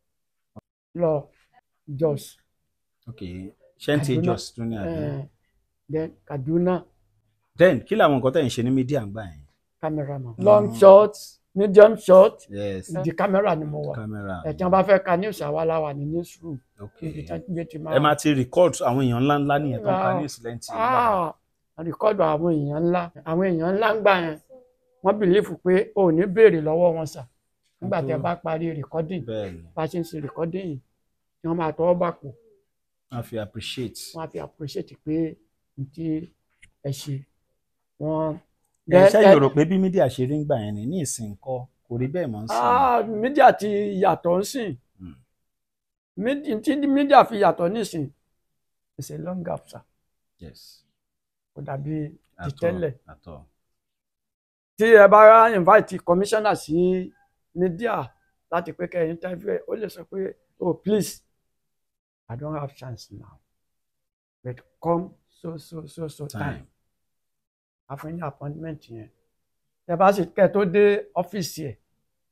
[SPEAKER 1] lọ Jos
[SPEAKER 2] ok ṣẹ́ǹtì
[SPEAKER 1] Kaduna.
[SPEAKER 2] jos tún ní àbí.
[SPEAKER 1] eh, then Kaduna
[SPEAKER 2] then kí làwọn nǹkan tẹ̀ ń ṣe ní mídíà ń gbà yẹn.
[SPEAKER 1] cameraman long shot medium shot
[SPEAKER 2] yes
[SPEAKER 1] di camera ni mo wà
[SPEAKER 2] camera.
[SPEAKER 1] ẹ̀ tí wọ́n bá fẹ́ ka news àwa la wà ní newsroom
[SPEAKER 2] ok
[SPEAKER 1] níbi tí wọ́n gbé ti máa
[SPEAKER 2] ẹ máa ti record àwọn èèyàn ńlá ńlá nìyẹn tó ń ka
[SPEAKER 1] Wow.
[SPEAKER 2] news lẹ́ǹtì.
[SPEAKER 1] ah rìkọ́dù àwọn èèyàn ńlá àwọn èèyàn ńlá ń gbà yẹn wọ́n bìlífù pé o ò ní béèrè lọ́wọ́ wọn sà nígbà tí ẹ bá parí recording
[SPEAKER 2] bẹ́ẹ̀ ni
[SPEAKER 1] bá a ṣe ń ṣe recording yìí tí wọ́n máa tọwọ́ bàpò
[SPEAKER 2] wọ́n fi appreciate.
[SPEAKER 1] wọ́n á fi appreciate pé n tí ẹ ṣe wọ́n.
[SPEAKER 2] ẹ ṣẹ́yìn rò pé bí mídíà ṣe rí ń gbà yẹn ni ní ìsìn kọ́ kò rí bẹ́ẹ̀ mọ́ ń sìn.
[SPEAKER 1] Ah, mídíà ti yàtọ̀ ń sìn
[SPEAKER 2] Mm.
[SPEAKER 1] Mídí- tí mídíà fi yàtọ̀ nísìn it's a long gap sir
[SPEAKER 2] yes.
[SPEAKER 1] kò dàbí ti
[SPEAKER 2] At all,
[SPEAKER 1] tẹ́lẹ̀
[SPEAKER 2] at all.
[SPEAKER 1] tí ẹ bá invite commissioner sí mídíà láti pé kẹ́ ẹ interview ẹ ó lè sọ pé oh please I don't have chance now but come so so so so time
[SPEAKER 2] time.
[SPEAKER 1] àfún ní appointment yẹn tẹ bá sì kẹ́ tó dé ọ́fíìsì ẹ̀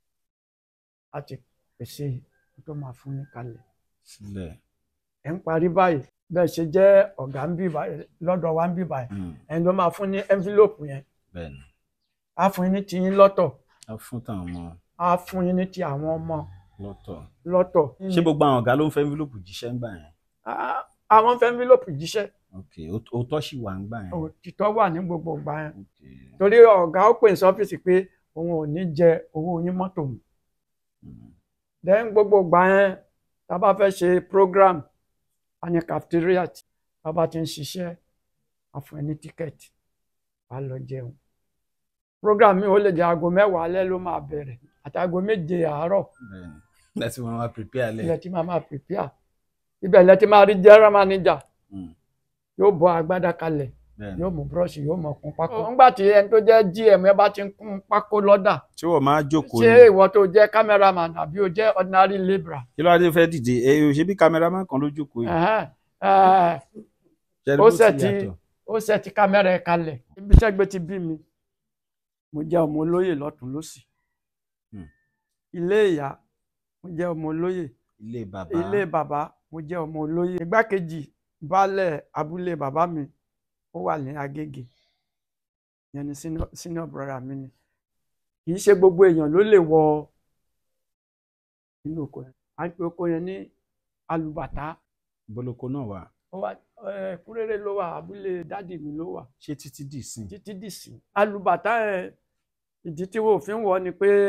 [SPEAKER 1] láti pèsè ohun tó máa fún yín kalẹ̀
[SPEAKER 2] sílẹ̀.
[SPEAKER 1] ẹ̀ ń parí báyìí bẹ́ẹ̀ ṣe jẹ́ ọ̀gá ń bí báyìí lọ́dọ̀ wa ń bí báyìí
[SPEAKER 2] Mm,
[SPEAKER 1] ẹni ló máa fún ní envelope yẹn
[SPEAKER 2] bẹ́ẹ̀ ni
[SPEAKER 1] á fún yín ní tiyín lọ́tọ̀
[SPEAKER 2] a fún táwọn ọmọ
[SPEAKER 1] á fún yín ní ti àwọn ọmọ
[SPEAKER 2] lọ́tọ̀.
[SPEAKER 1] lọ́tọ̀.
[SPEAKER 2] ṣé gbogbo àwọn ọ̀gá ló ń fẹ́ envelope jíṣẹ́ ń gbà yẹn.
[SPEAKER 1] Á- àwọn fẹ́ envelope jíṣẹ́
[SPEAKER 2] ok ó- òótọ́ sì wà ń gbà yẹn.
[SPEAKER 1] òtítọ́ wà ní gbogbo ìgbà yẹn
[SPEAKER 2] ok
[SPEAKER 1] torí ọ̀gá ó pè ní ọ́fíìsì pé òun ò ní jẹ owó yín mọ́tò mu
[SPEAKER 2] Mm,
[SPEAKER 1] then gbogbo ìgbà yẹn tá a bá fẹ́ ṣe program a ní cafeteria tí tá a bá ti ń ṣiṣẹ́ a fún ẹ ní tíkẹ́ẹ̀tì wà á lọ jẹun program mi ò lè jẹ aago mẹ́wàá alẹ́ ló máa bẹ̀rẹ̀ àti aago méje àárọ̀
[SPEAKER 2] bẹ́ẹ̀ ni láti wọn wá prepare lẹ̀.
[SPEAKER 1] ilẹ̀ tí máa máa prepare ibẹ̀ ilẹ̀ tí máa rí general manager
[SPEAKER 2] Mm,
[SPEAKER 1] yóò bọ́ agbádá kalẹ̀
[SPEAKER 2] bẹ́ẹ̀ ni.
[SPEAKER 1] yóò mú búrọ́ọ̀ṣì yóò mọ̀ kún pákó. nígbà tí ẹni tó jẹ́ gm ẹ bá ti ń kún pákó lọ́dà
[SPEAKER 2] tí wọ́n máa jókòó
[SPEAKER 1] ṣé
[SPEAKER 2] ni
[SPEAKER 1] ìwọ tó jẹ́ cameraman àbí o jẹ́ ordinary labourer.
[SPEAKER 2] kí ló wá dé fẹ́ dìde ẹ ò ṣe bí cameraman kan ló jókòó yìí.
[SPEAKER 1] Ẹ̀hẹ́n, ẹ̀ẹ́,
[SPEAKER 2] Ṣé rí
[SPEAKER 1] ó
[SPEAKER 2] bó ti
[SPEAKER 1] ṣẹ̀ tí
[SPEAKER 2] yàtọ̀?
[SPEAKER 1] ó ṣẹ̀ tí kámẹ́rà ẹ̀ kalẹ̀ ibi tẹ́gbẹ́ ti bí mi mo jẹ́ ọmọ olóyè lọ́tún lọ́sì
[SPEAKER 2] Hmm.
[SPEAKER 1] ilé ìyá mo jẹ́ ọmọ olóyè
[SPEAKER 2] ilé bàbá
[SPEAKER 1] ilé bàbá mo jẹ́ ọmọ olóyè igbákejì baálẹ̀ abúlé bàbá mi ó wà ní Agége ìyẹn ni senior- senior brother mi ni kì í ṣe gbogbo èèyàn ló lè wọ inú oko yẹn à ń pe oko yẹn ní alùbàtà
[SPEAKER 2] boloko náà wà
[SPEAKER 1] ó wà ẹ kúrèrè ló wà abúlé dádì mi ló wà
[SPEAKER 2] ṣé títí dì sí
[SPEAKER 1] títí dìsí alùbàtà ẹ ìdí tí wọn ò fi ń wọ ni pé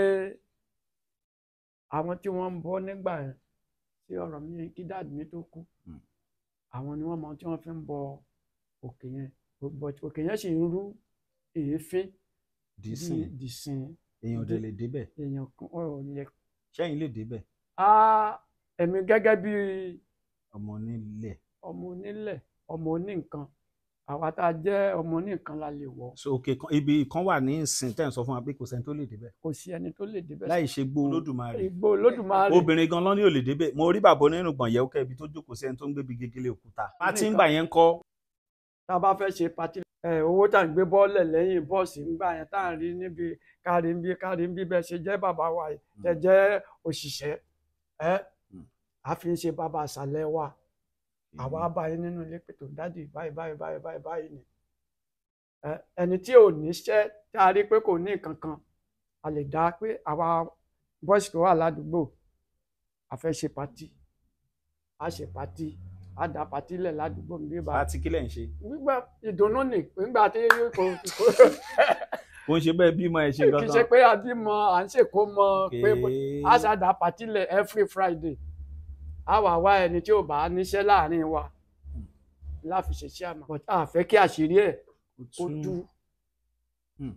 [SPEAKER 1] àwọn tí wọ́n ń bọ nígbà yẹn tí ọ̀rọ̀ mi kí dáàdì mi tó kú
[SPEAKER 2] Mm.
[SPEAKER 1] àwọn ni wọ́n mọ tí wọ́n fi ń bọ òkè yẹn gbogbo òkè yẹn sì ń rú èéfín
[SPEAKER 2] dì
[SPEAKER 1] bí
[SPEAKER 2] sí
[SPEAKER 1] dìsín
[SPEAKER 2] èèyàn ò dẹ̀ lè débẹ̀
[SPEAKER 1] èèyàn kan ò lè
[SPEAKER 2] sẹ́yìn lè débẹ̀
[SPEAKER 1] á èmi gẹ́gẹ́ bí
[SPEAKER 2] ọmọ onílẹ̀
[SPEAKER 1] ọmọ onílẹ̀ ọmọ oníǹkan àwa tá a jẹ́ ọmọ oníǹkan la lè wọ̀
[SPEAKER 2] so òkè kan ibi kan wà ní ìsìn tẹ́ ẹ̀ ń sọ fún wa pé kò sẹ́ni tó lè débẹ̀
[SPEAKER 1] kò sí ẹni tó lè débẹ̀
[SPEAKER 2] láì ṣe gbó olódùmarè
[SPEAKER 1] ìgbò olódùmarè
[SPEAKER 2] obìnrin gan lọ́ní ò lè débẹ̀ mo rí bàbá onírùn gbọ̀n yẹ̀wò kẹ́ ibi tó jókòó sí ẹni tó ń gbé bi gegele òkúta bá ti ń gbà yẹn ń kọ́
[SPEAKER 1] tá a bá fẹ́ ṣe pati ẹ owó tá à ń gbé bọ́ọ̀lẹ̀ lẹ́yìn bọ́ọ̀sì ńgbà yẹn tá à ń rí níbi kárí ń bí kárí ń bí bẹ́ẹ̀ ṣe jẹ́ bàbá wa yìí tẹ jẹ́ òṣìṣẹ́ ẹ
[SPEAKER 2] Mm.
[SPEAKER 1] a fi ń ṣe bàbá àṣàlẹ̀ wa àwa bá yín nínú ilé pẹ̀tọ́ dádì báyìí báyìí báyìí báyìí báyìí ni ẹ ẹni tí ò níṣẹ́ tá a rí pé kò ní nǹkan kan a lè dá pé àwa bọ́ọ̀sì tó wà ládùúgbò a fẹ́ ṣe pati a ṣe pati a dá pati lẹ̀ ládùúgbò mi bí
[SPEAKER 2] bá
[SPEAKER 1] bá
[SPEAKER 2] ti kílẹ̀ ń ṣe
[SPEAKER 1] gbígbà ìdùnnú ni nígbà tí kò kò
[SPEAKER 2] kò ń ṣe bẹ́ẹ̀ bímọ ẹ̀ ṣe
[SPEAKER 1] kì í ṣe
[SPEAKER 2] gangan
[SPEAKER 1] pé àbímọ à ń ṣèkó mọ pé
[SPEAKER 2] Okay.
[SPEAKER 1] a ṣàdá pati lẹ̀ every friday a wà wá ẹni tí ò bá níṣẹ́ láàrin wa láfi ṣe sí àmà but a fẹ́ kí àṣírí ẹ̀
[SPEAKER 2] Ó
[SPEAKER 1] kó
[SPEAKER 2] tún-
[SPEAKER 1] tú
[SPEAKER 2] Hmm.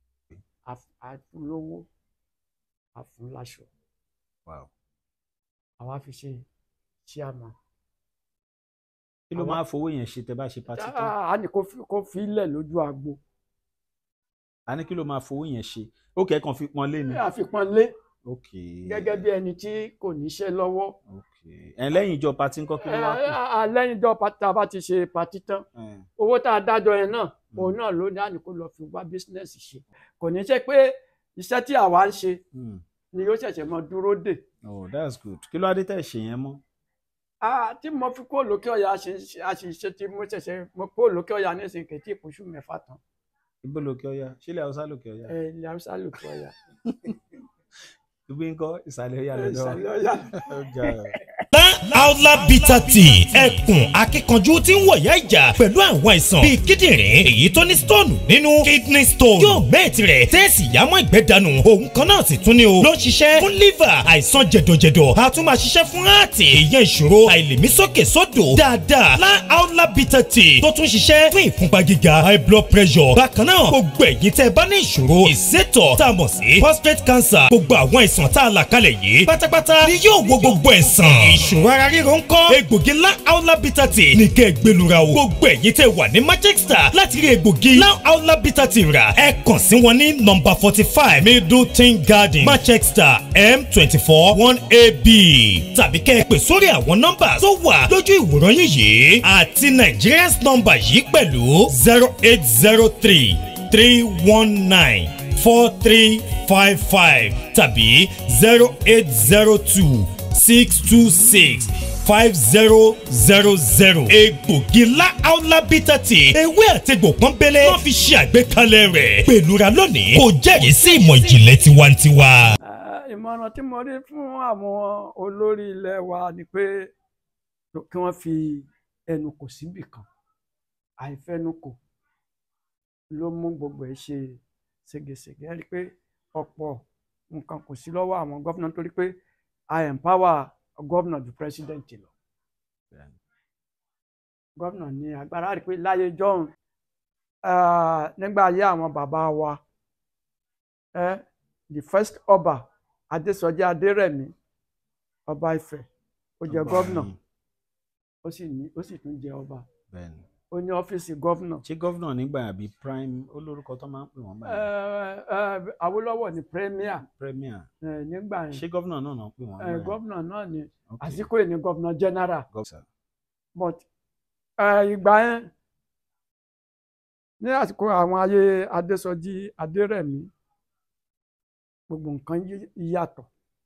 [SPEAKER 1] àfúnlówó àfúnláṣọ
[SPEAKER 2] Wow.
[SPEAKER 1] àwa fi ṣe sí àmà
[SPEAKER 2] kí ló
[SPEAKER 1] Àwọn-
[SPEAKER 2] máa fowó yẹn ṣe tẹ́ bá ṣe patí tán
[SPEAKER 1] a ní kó fi- kó fi ilẹ̀ lójú agbo
[SPEAKER 2] a ní kí ló máa fowó yẹn ṣe ó kẹ́ kàn fi pọn lé ni
[SPEAKER 1] àfipọ́nlé
[SPEAKER 2] ok
[SPEAKER 1] gẹ́gẹ́ bí ẹni tí kò níṣẹ́ lọ́wọ́
[SPEAKER 2] ok ẹ̀ lẹ́yìn ìjọ patí ńkọ́ kí ló wá kù
[SPEAKER 1] lẹ́yìn ìjọ pati tá a bá ti ṣe pati tán
[SPEAKER 2] Ẹ̀,
[SPEAKER 1] owó tá a dájọ yẹn náà òun náà ló ní àní kó lọ fi wá bísínẹ́sì ṣe kò ní ṣe pé iṣẹ́ tí àwa ń ṣe
[SPEAKER 2] hmm.
[SPEAKER 1] ni yóò ṣẹ̀ṣẹ̀ mọ dúró dè
[SPEAKER 2] oh that's good kí ló wá dé tẹ̀ ṣe yẹn mọ́
[SPEAKER 1] Ah, tí mo fi kó lókè ọ̀yà àṣìṣe tí mo ṣẹ̀ṣẹ̀ mo kó lókè ọ̀yà nísìnyí kẹ̀tí ìpòṣù mẹ́fà tán
[SPEAKER 2] ibo lòkè ọya sílẹ̀ haúsá lòkè ọya
[SPEAKER 1] ẹ ilẹ̀ haúsá lókè ọ̀yà
[SPEAKER 2] ibi ńkọ́ ìsàlẹ̀ ọya
[SPEAKER 1] ẹ,
[SPEAKER 2] lọ́dọ̀
[SPEAKER 1] ìsàlẹ̀ ọ̀yà.
[SPEAKER 2] Ó ga ọ́.
[SPEAKER 6] Aula bitter tea ẹkùn akíkanjú tí ń wọ̀yá ìjà pẹ̀lú àwọn àìsàn bíi kíndìnrín èyí tó ní stone nínú kidney stone yóò gbé tirẹ̀ tẹ́ẹ̀sì yámọ́ ìgbẹ́ dànù òun kan náà sì tún ní o ló ń ṣiṣẹ́ fún liver àìsàn jẹ̀dọ̀jẹ̀dọ̀ a tún máa ṣiṣẹ́ fún heart èèyàn ìṣòro àìlèmí sókè sódò dáadáa lá Aula bitter tea tó tún ṣiṣẹ́ fún ìfúnpá gíga high blood pressure bákan náà gbogbo ẹ̀yin tẹ́ ẹ bá ní ìṣòro ìsétọ̀ tá a mọ̀ sí prostate cancer gbogbo àwọn àìsàn tá a là kalẹ̀ yìí pátápátá ni yóò wo gbogbo ẹ̀ sàn ìṣòro ara ríro ń kọ́ egbògi ńlá aula bitter tea ní kẹ́ ẹ gbẹlura o gbogbo ẹ̀yin tẹ́ wà ní manchester láti rí egbògi ńlá aula bitter tea rà ẹ kàn sí wọn ní nọ́mbà forty five middleton garden manchester m twenty four one ab tàbí kẹ́ ẹ pè sórí àwọn nọ́mbà tó wà lójú ìwòran yín yìí àti nigerians nọ́mbà yìí pẹ̀lú zero eight zero three three one nine four three five five tàbí zero eight zero two six two six five zero zero zero. egbògi ńlá aula bitter tea ewé àtegbò pọ́nbélé wọ́n fi ṣe àgbékalẹ̀ rẹ̀ pẹ̀lúra lónìí kò jẹ́rìí sí ìmọ̀ ìjìnlẹ̀ tiwantiwa.
[SPEAKER 1] Eh, ìmọ̀ràn tí mo rí fún àwọn olórí ilẹ̀ wa ni pé kí wọ́n fi ẹnu kò síbì kan àìfẹnukò ló mú gbogbo ẹ̀ ṣe ségesège ẹ rí i pé ọ̀pọ̀ nǹkan kò sí lọ́wọ́ àwọn gọ́fìnà nítorí pé I empower gọ́fìnà ju president lọ gọ́fìnà ní agbára rí i pé láyé jọ́hún eh, nígbà ayé àwọn bàbá wa eh, the first ọba adésọjí adérẹ̀mí ọba ifẹ̀ ó jẹ
[SPEAKER 2] Ọba
[SPEAKER 1] gọ́vnà
[SPEAKER 2] yìí,
[SPEAKER 1] ó sì ní ó sì tún jẹ ọba
[SPEAKER 2] bẹ́ẹ̀ni.
[SPEAKER 1] ó ní ọ́fíìsì gọ́vnà
[SPEAKER 2] ṣé gọ́vnà nígbà àbí prime olórúkọ tó máa ń pè wọ́n
[SPEAKER 1] Ẹ,
[SPEAKER 2] báyìí
[SPEAKER 1] ẹ, Awólọ́wọ̀ ní premier
[SPEAKER 2] premier
[SPEAKER 1] ẹ, nígbà
[SPEAKER 2] ṣé
[SPEAKER 1] yẹn
[SPEAKER 2] gọ́vnà náà náà ń pè wọ́n
[SPEAKER 1] ẹ,
[SPEAKER 2] báyìí?
[SPEAKER 1] gọ́vnà náà ní
[SPEAKER 2] Ok.
[SPEAKER 1] àsìkò yìí ní gọ́vnà general
[SPEAKER 2] Gọ́vnà.
[SPEAKER 1] but ẹ, ìgbà yẹn ní àsìkò àwọn ayé adésọjí adérẹ̀mí gbogbo nǹkan yí- yàtọ̀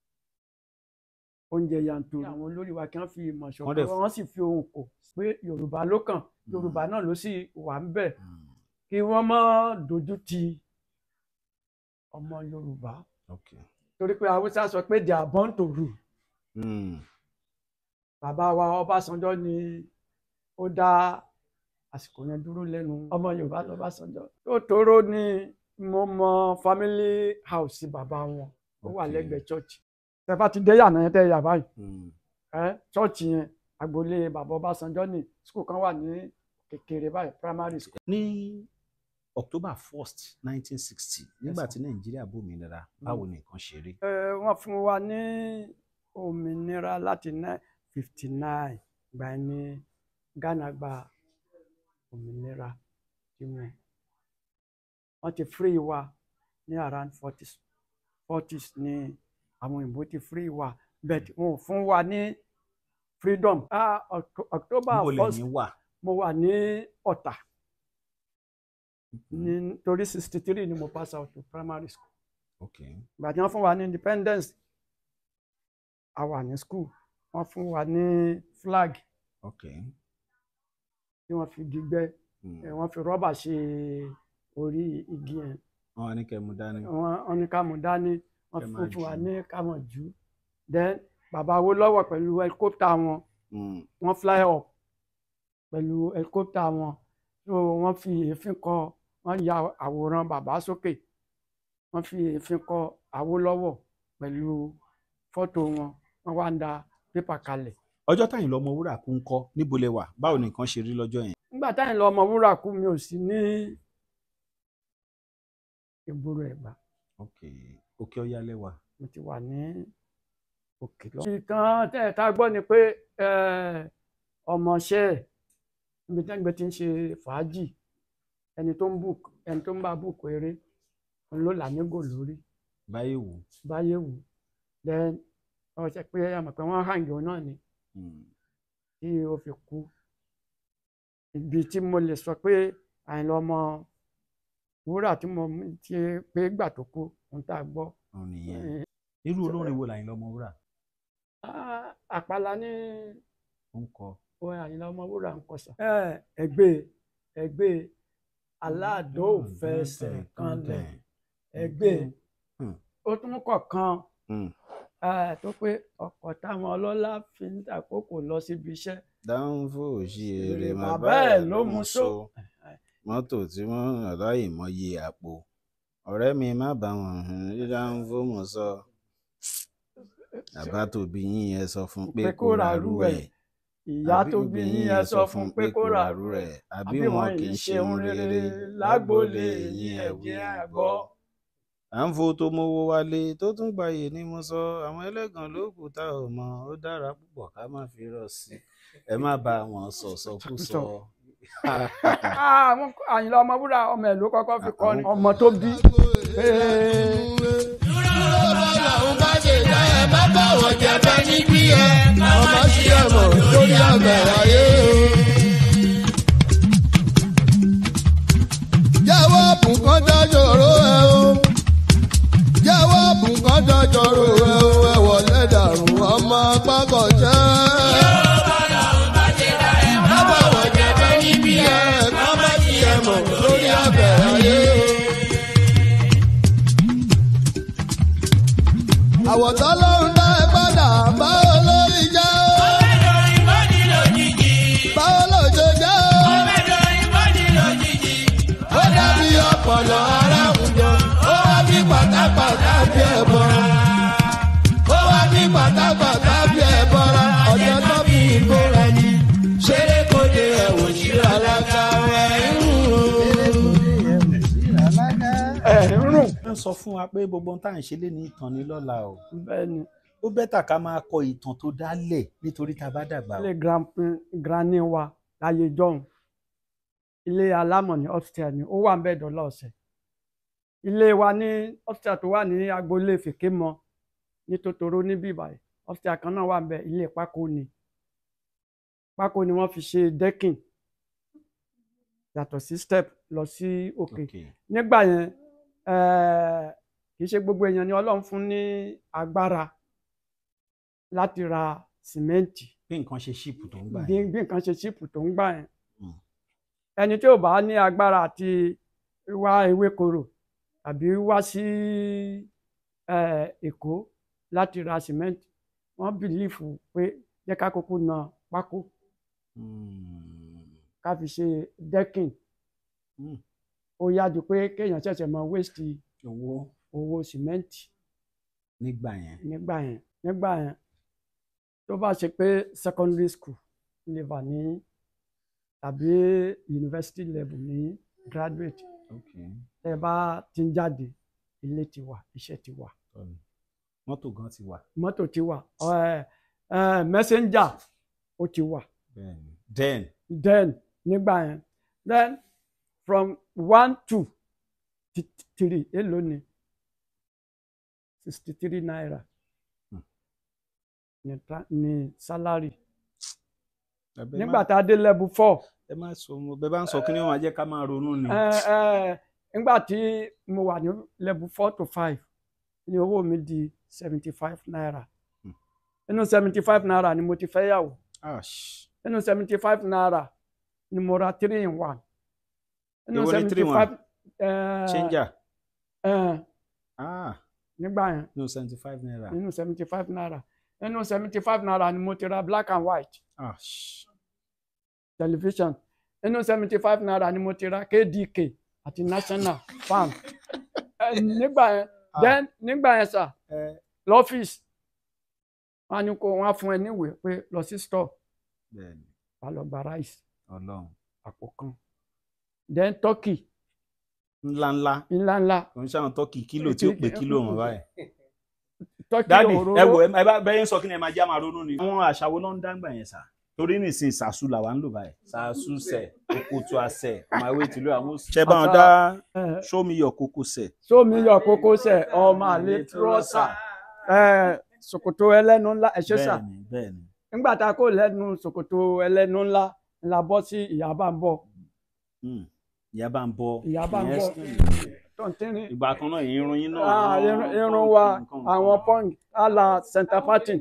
[SPEAKER 1] oúnjẹ yanturu àwọn olórí wa kí wọ́n fi ìmọ̀
[SPEAKER 2] Wọ́n dẹ̀
[SPEAKER 1] ṣọ̀kan wọ́n sì fi ohùn kò pé yorùbá ló kàn yorùbá náà ló sì wà ń bẹ̀
[SPEAKER 2] Mm,
[SPEAKER 1] kí wọ́n má dojú ti ọmọ yorùbá
[SPEAKER 2] ok.
[SPEAKER 1] torí pé haúsá sọ pé they are born to rule
[SPEAKER 2] Mm,
[SPEAKER 1] bàbá wa ọbásanjọ́ ni ó dá àsìkò yẹn dúró lẹ́nu ọmọ yorùbá lọ́básanjọ́ tó tóró ni mo mọ family house bàbá wọn ó wà
[SPEAKER 2] Ok.
[SPEAKER 1] lẹ́gbẹ̀ẹ́ church tẹ bá ti dé yànnà yẹn tẹ yà báyìí
[SPEAKER 2] mm,
[SPEAKER 1] ẹ church yẹn agboolé bàbá ọbásanjọ́ ni school kan wà ní kékeré báyìí primary school.
[SPEAKER 2] ní october first nineteen sixty nígbà tí nàìjíríà bòmìnira báwo ni nǹkan ṣe rí.
[SPEAKER 1] Ẹ, wọ́n fún wa ní òmìnira láti fifty nine ìgbà yẹn ní Ghana gba òmìnira tiwọn wọ́n ti free wa ní around forties forties ní àwọn òyìnbó ti free wa but wọn ò fún wa ní freedom ah Oct- October
[SPEAKER 2] níbo
[SPEAKER 1] first
[SPEAKER 2] lẹ́yìn wà.
[SPEAKER 1] mo wà ní Ọ̀tà ní torí sixty three ni mo pass out to primary school
[SPEAKER 2] okay
[SPEAKER 1] ìgbà tí wọ́n fún wa ní independence a wà ní school wọ́n fún wa ní flag
[SPEAKER 2] okay.
[SPEAKER 1] tí wọ́n fi gbígbẹ́
[SPEAKER 2] Mm.
[SPEAKER 1] ẹ̀, wọ́n fi rọ́bà ṣe orí igi yẹn
[SPEAKER 2] wọn wá ní kẹ́ mú dání.
[SPEAKER 1] wọ́n wọ́n ní ká mú dání wọ́n
[SPEAKER 2] Kẹ́
[SPEAKER 1] fún
[SPEAKER 2] máa
[SPEAKER 1] fún wa
[SPEAKER 2] jù.
[SPEAKER 1] ní ká mọ̀ jù then bàbá Awólọ́wọ̀ pẹ̀lú helicopter wọn
[SPEAKER 2] Mm.
[SPEAKER 1] wọ́n fly up pẹ̀lú helicopter wọn so wọ́n fi èéfín kọ wọ́n ya àwòrán bàbá sókè wọ́n fi èéfín kọ Awólọ́wọ̀ pẹ̀lú fọ́tò wọn wọ́n wá ń da pépà kalẹ̀.
[SPEAKER 2] ọjọ́ táyìn lọ́mọ wúrà kú ń kọ́ níbo lẹ wà báwo ni nǹkan ṣe rí lọ́jọ́ yẹn.
[SPEAKER 1] nígbà táyìn lọ ọmọ wúrà kú mi ò sí ní ìgboro Ẹ̀gbá
[SPEAKER 2] okay òkè ọ̀yá lẹ́wà.
[SPEAKER 1] mo ti wà ní òkè lọ. ìtàn tẹ́ ẹ̀ tá a gbọ́ ni pé eh, ọmọọṣẹ́ ẹ̀ níbi tí wọ́n ti ń ṣe fàájì ẹni tó ń bùk ẹni tó ń bá bùkù eré òun ló là nígò lórí
[SPEAKER 2] báyìí wò.
[SPEAKER 1] báyé wù then wọ́n ṣe pé àmọ̀ pé wọ́n hàn yòó náà ni
[SPEAKER 2] Mm.
[SPEAKER 1] tí ó fi kú ibi tí mo lè sọ pé Àyìnlá ọmọ wúrà tí mo ti pé gbà tó kú ohun tá a gbọ́
[SPEAKER 2] òun nìyẹn. irú olórin wo làyìn lọ́mọ wúrà
[SPEAKER 1] Ah, àpàlà ní
[SPEAKER 2] ó ń kọ.
[SPEAKER 1] orin Àyìnlá ọmọ wúrà ń kọsà. ẹgbẹ́ ẹgbẹ́ aládò fẹsẹ̀ kanlẹ̀ ẹgbẹ́
[SPEAKER 2] Hmm.
[SPEAKER 1] ó tún kọ̀ọ̀kan
[SPEAKER 2] Mm.
[SPEAKER 1] eh, tó pé ọkọ̀ táwọn ọlọ́lá fi ń tàkókò lọ síbi iṣẹ́
[SPEAKER 2] dáńfò sí eré
[SPEAKER 1] Bàbá
[SPEAKER 2] bàbá
[SPEAKER 1] ẹ̀
[SPEAKER 2] ẹ̀
[SPEAKER 1] ló
[SPEAKER 2] ló
[SPEAKER 1] mú
[SPEAKER 2] mú
[SPEAKER 1] só.
[SPEAKER 2] so mọ́tò tí wọ́n rà láì mọyì àpò ọ̀rẹ́ mi má bá wọn hàn rí dáńfò mọ̀ sọ. bàbá tó bí yín ẹ sọ fún pé kó ràrú ẹ̀
[SPEAKER 1] ìyá tó bí yín ẹ sọ fún pé kó rà
[SPEAKER 2] rú
[SPEAKER 1] rẹ̀
[SPEAKER 2] ẹ̀ àbí wọn kì í ṣe ohun rere
[SPEAKER 1] lágbólé
[SPEAKER 2] yín
[SPEAKER 1] yín
[SPEAKER 2] ẹ̀
[SPEAKER 1] ẹ
[SPEAKER 2] wí
[SPEAKER 1] jẹ́
[SPEAKER 2] ẹ̀
[SPEAKER 1] á
[SPEAKER 2] gbọ́.
[SPEAKER 1] gbọ́.
[SPEAKER 2] à ń fo tó mówó wálé tó tún gbayè ni mo sọ àwọn ẹlẹ́gàn ló kù tá ò mọ̀ ó dára púpọ̀ ká má fi rọ̀ sí ẹ má bá wọn sọ̀sọ̀kúsọ.
[SPEAKER 1] Ah, àwọn Àyìnlá ọmọ wúrà ọmọ ẹ̀ ló kọ́kọ́ fi kọ́ ni ọmọ tó bí pé
[SPEAKER 3] Ọlọ́run bá ṣe dá ẹ má bọ̀wọ̀ jẹ́ bá níbí ẹ. Ọmọ sí ẹ̀mọ̀ lórí àgbẹ̀ ayé. Jẹ́wọ́ bùkán dájọ́rò ẹ o. Jẹ́wọ́ bùkán dájọ́rò ẹ o. Ẹ wọlé dàrú ọmọ pákọ̀ jẹ́. Má bọ̀wọ̀ jẹ́ bá níbí ẹ. Ọmọ sí ẹ̀mọ̀ lórí àgbẹ̀ ayé. àwọ̀tọ́ lọ́run dá ẹ padà báwo lórí jẹ́ ó. báwo lòjò jẹ́ ó. ó dàbí ọpọlọ ara àwùjọ ó wá bí pátápátá bí ẹ bọ́ra. ó wá bí pátápátá bí ẹ bọ́ra. ọ̀jẹ̀ tó bí ìkóra ni ṣeré kóde ẹ̀wò síra lága ẹ̀ ń rún.
[SPEAKER 1] ẹ̀ ń rùn
[SPEAKER 2] wọ́n sọ fún wa pé gbogbo ohun tá à ń ṣe lé ní ìtàn ní lọ́la o
[SPEAKER 1] bẹ́ẹ̀ ni
[SPEAKER 2] ó bẹ́tà ká máa kọ ìtàn tó dálẹ̀ nítorí tá a bá dàgbà o.
[SPEAKER 1] ilé grand- granny wa láyé john ilé alámọ̀ ní upstairs ni ó wà ń bẹ́ẹ̀ dọ́là ọ̀sẹ̀ ilé wa ní upstairs tó wà ní agboolé fèkémọ ní tòtòrò níbí ìbàdàn upstairs kan náà wà ń bẹ ilé pákó ni pákó ni wọ́n fi ṣe decking yàtọ̀ sí step lọ sí òkè
[SPEAKER 2] Okay.
[SPEAKER 1] nígbà yẹn eh, kì í ṣe gbogbo èèyàn ni ọlọ́run fún ní agbára láti ra sìmẹ́ǹtì
[SPEAKER 2] bí nǹkan ṣe ṣíìpù tó ń gbà
[SPEAKER 1] bí
[SPEAKER 2] yẹn.
[SPEAKER 1] bí nǹkan ṣe ṣíìpù tó ń gbà yẹn
[SPEAKER 2] Mm.
[SPEAKER 1] ẹni tí ò bá ní agbára àti wá ewékorò tàbí wá sí eh, èkó láti ra sìmẹ́ǹtì wọ́n bìlífù pé jẹ́ ká kúkú na pákó
[SPEAKER 2] Mm.
[SPEAKER 1] ká fi ṣe decking
[SPEAKER 2] Mm.
[SPEAKER 1] ó yá ju pé kéèyàn ṣẹ̀ṣẹ̀ mọ waste
[SPEAKER 2] owó
[SPEAKER 1] owó sìmẹ́ǹtì
[SPEAKER 2] nígbà yẹn.
[SPEAKER 1] nígbà yẹn nígbà yẹn tó bá ṣe pé secondary school level ní tàbí university level ní graduate
[SPEAKER 2] Okay.
[SPEAKER 1] tẹ ẹ bá ti ń jáde ilé ti wà iṣẹ́ ti wà
[SPEAKER 2] Tọ́ni. mọ́tò gan ti wà
[SPEAKER 1] mọ́tò ti wà ẹ ẹ messenger ó ti wà
[SPEAKER 2] bẹ́ẹ̀ ni then
[SPEAKER 1] then nígbà yẹn then from one to th- three èló ni sixty three naira
[SPEAKER 2] Hmm.
[SPEAKER 1] ní tra- ní salary
[SPEAKER 2] ẹbẹ
[SPEAKER 1] nígbà
[SPEAKER 2] má
[SPEAKER 1] tá a dé level four
[SPEAKER 2] ẹ má sọ mo bẹ bá ń sọ kí ni wọn máa jẹ́ ká máa ronú ni.
[SPEAKER 1] ẹ ẹ nígbà tí mo wà ní level four to five ní owó mi di seventy five naira
[SPEAKER 2] Hmm.
[SPEAKER 1] nínú seventy five naira ni mo ti fẹ́ yàwó
[SPEAKER 2] Ash.
[SPEAKER 1] nínú seventy five naira ni mo ra three in one
[SPEAKER 2] Èwo ni three in one?
[SPEAKER 1] eh,
[SPEAKER 2] changer
[SPEAKER 1] eh,
[SPEAKER 2] ah
[SPEAKER 1] nígbà yẹn
[SPEAKER 2] no seventy five naira
[SPEAKER 1] nínú seventy five naira nínú seventy five naira ni mo ti ra black and white
[SPEAKER 2] Ash.
[SPEAKER 1] television nínú seventy five naira ni mo ti ra kdk àti national farm Eh, nígbà yẹn
[SPEAKER 2] Ah.
[SPEAKER 1] then nígbà yẹn sà
[SPEAKER 2] ẹ
[SPEAKER 1] lọ́fíìsì wọn á ní kó wọn á fún ẹ níwèé pé lọ sí store
[SPEAKER 2] bẹ́ẹ̀ ni
[SPEAKER 1] wà lọ gba rice
[SPEAKER 2] Ọlọ́run
[SPEAKER 1] àpò kan then turkey
[SPEAKER 2] ńláńlá
[SPEAKER 1] ńláńlá
[SPEAKER 2] kò ń ṣàwọn tọ́kì kílò tí ó pé kílò wọn báyìí.
[SPEAKER 1] turkey
[SPEAKER 2] dádì ẹ
[SPEAKER 1] òróró
[SPEAKER 2] wò ẹ bá bẹ́ẹ̀ ń sọ kí ni ẹ máa já máa ronú ni. àwọn àṣà wo ló ń dáńgbà yẹn sà torí nìsín sàṣù làwa ń lò báyìí sàṣù sẹ òkòtò àṣẹ ọmọ ìwé tìlú àwọn. ṣé bá wọn dá
[SPEAKER 1] Eh,
[SPEAKER 2] show me your kókó sẹ.
[SPEAKER 1] sómi yọ kókósẹ̀ ọmọ àlè trọ́sà eh, ṣòkòtò ẹlẹ́nu ńlá ẹ̀ṣẹ́ sà
[SPEAKER 2] bẹ́ẹ̀ni bẹ́ẹ̀ni
[SPEAKER 1] nígbà tá a kó lẹ́nu ṣòkòtò ẹlẹ́nu ńlá ńlá bọ́ sí ìyábà ń bọ̀
[SPEAKER 2] Hmm. ìyá bá ń bọ
[SPEAKER 1] Ìyá bá ń
[SPEAKER 2] ìyẹn
[SPEAKER 1] bọ.
[SPEAKER 2] skin.
[SPEAKER 1] tọ̀ntínrín
[SPEAKER 2] ìgbà kan náà irun yín náà.
[SPEAKER 1] Ah, irun irun wa àwọn pọ́ǹg àlà center party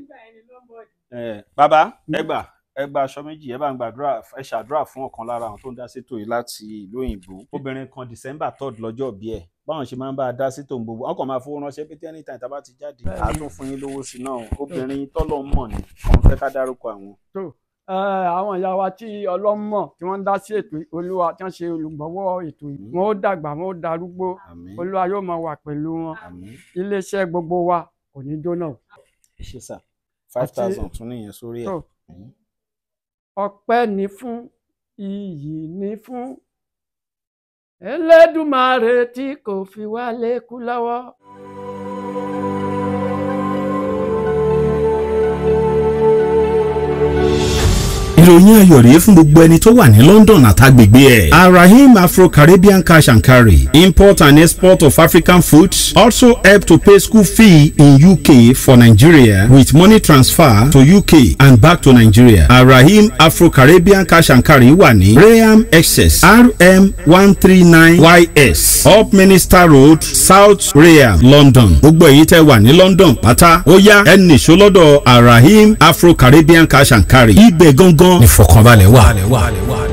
[SPEAKER 2] Eh, bàbá ẹ gbà ẹ gba aṣọ méjì ẹ bá ń gbàdúrà ẹ ṣàdúrà fún ọ̀kan lára àwọn tó ń dá sétò yìí láti ìlú òyìnbó obìnrin kan december third lọ́jọ́ bí ẹ̀ báwọn ṣe máa ń bá a dá sétò ń gbogbo wọn kàn máa fowó ránṣẹ́ pété anytime tá a bá ti jáde
[SPEAKER 1] Bẹ́ẹ̀ni.
[SPEAKER 2] àá tún fún yín lówó sí náà obìnrin tọ́lọ̀ mọ̀ ní kàn fẹ́ ká dárúkọ àwọn.
[SPEAKER 1] tó eh, àwọn ìyá wa tí ọlọ́mọ tí wọ́n ń dá sí ètò yìí, olúwa tí wọ́n ṣe olùgbọ́wọ́ ètò yìí
[SPEAKER 2] Mm.
[SPEAKER 1] wọ́n ó dàgbà wọ́n ó darúgbó
[SPEAKER 2] àmín
[SPEAKER 1] olúwa yóò máa wà pẹ̀lú wọn
[SPEAKER 2] àmín
[SPEAKER 1] iléeṣẹ́ gbogbo wa kò ní jóná o.
[SPEAKER 2] ẹ ṣe sà five
[SPEAKER 1] Àti-
[SPEAKER 2] thousand tún nìyẹn sórí ẹ̀.
[SPEAKER 1] tó
[SPEAKER 2] Mm.
[SPEAKER 1] ọpẹ́ ni fún iyì ni fún Elédùmarè tí kò fi wá lékú lọ́wọ́.
[SPEAKER 7] ìròyìn ayọ̀ rèé fún gbogbo ẹni tó wà ní London àtàgbègbè ẹ̀. arahim afro-caribbean cash and carry import and export of African foods also help to pay school fee in UK for Nigeria with money transfer to UK and back to Nigeria. arahim afro-caribbean cash and carry wà ní Graham excess rm one three nine ys up minister road south Graham London. gbogbo èyí tẹ́ wà ní London pátá ó yá ẹ nìṣó lọ́dọ̀ arahim afro-caribbean cash and carry ibẹ̀ gangan ìfọ̀kànbalẹ̀ wà.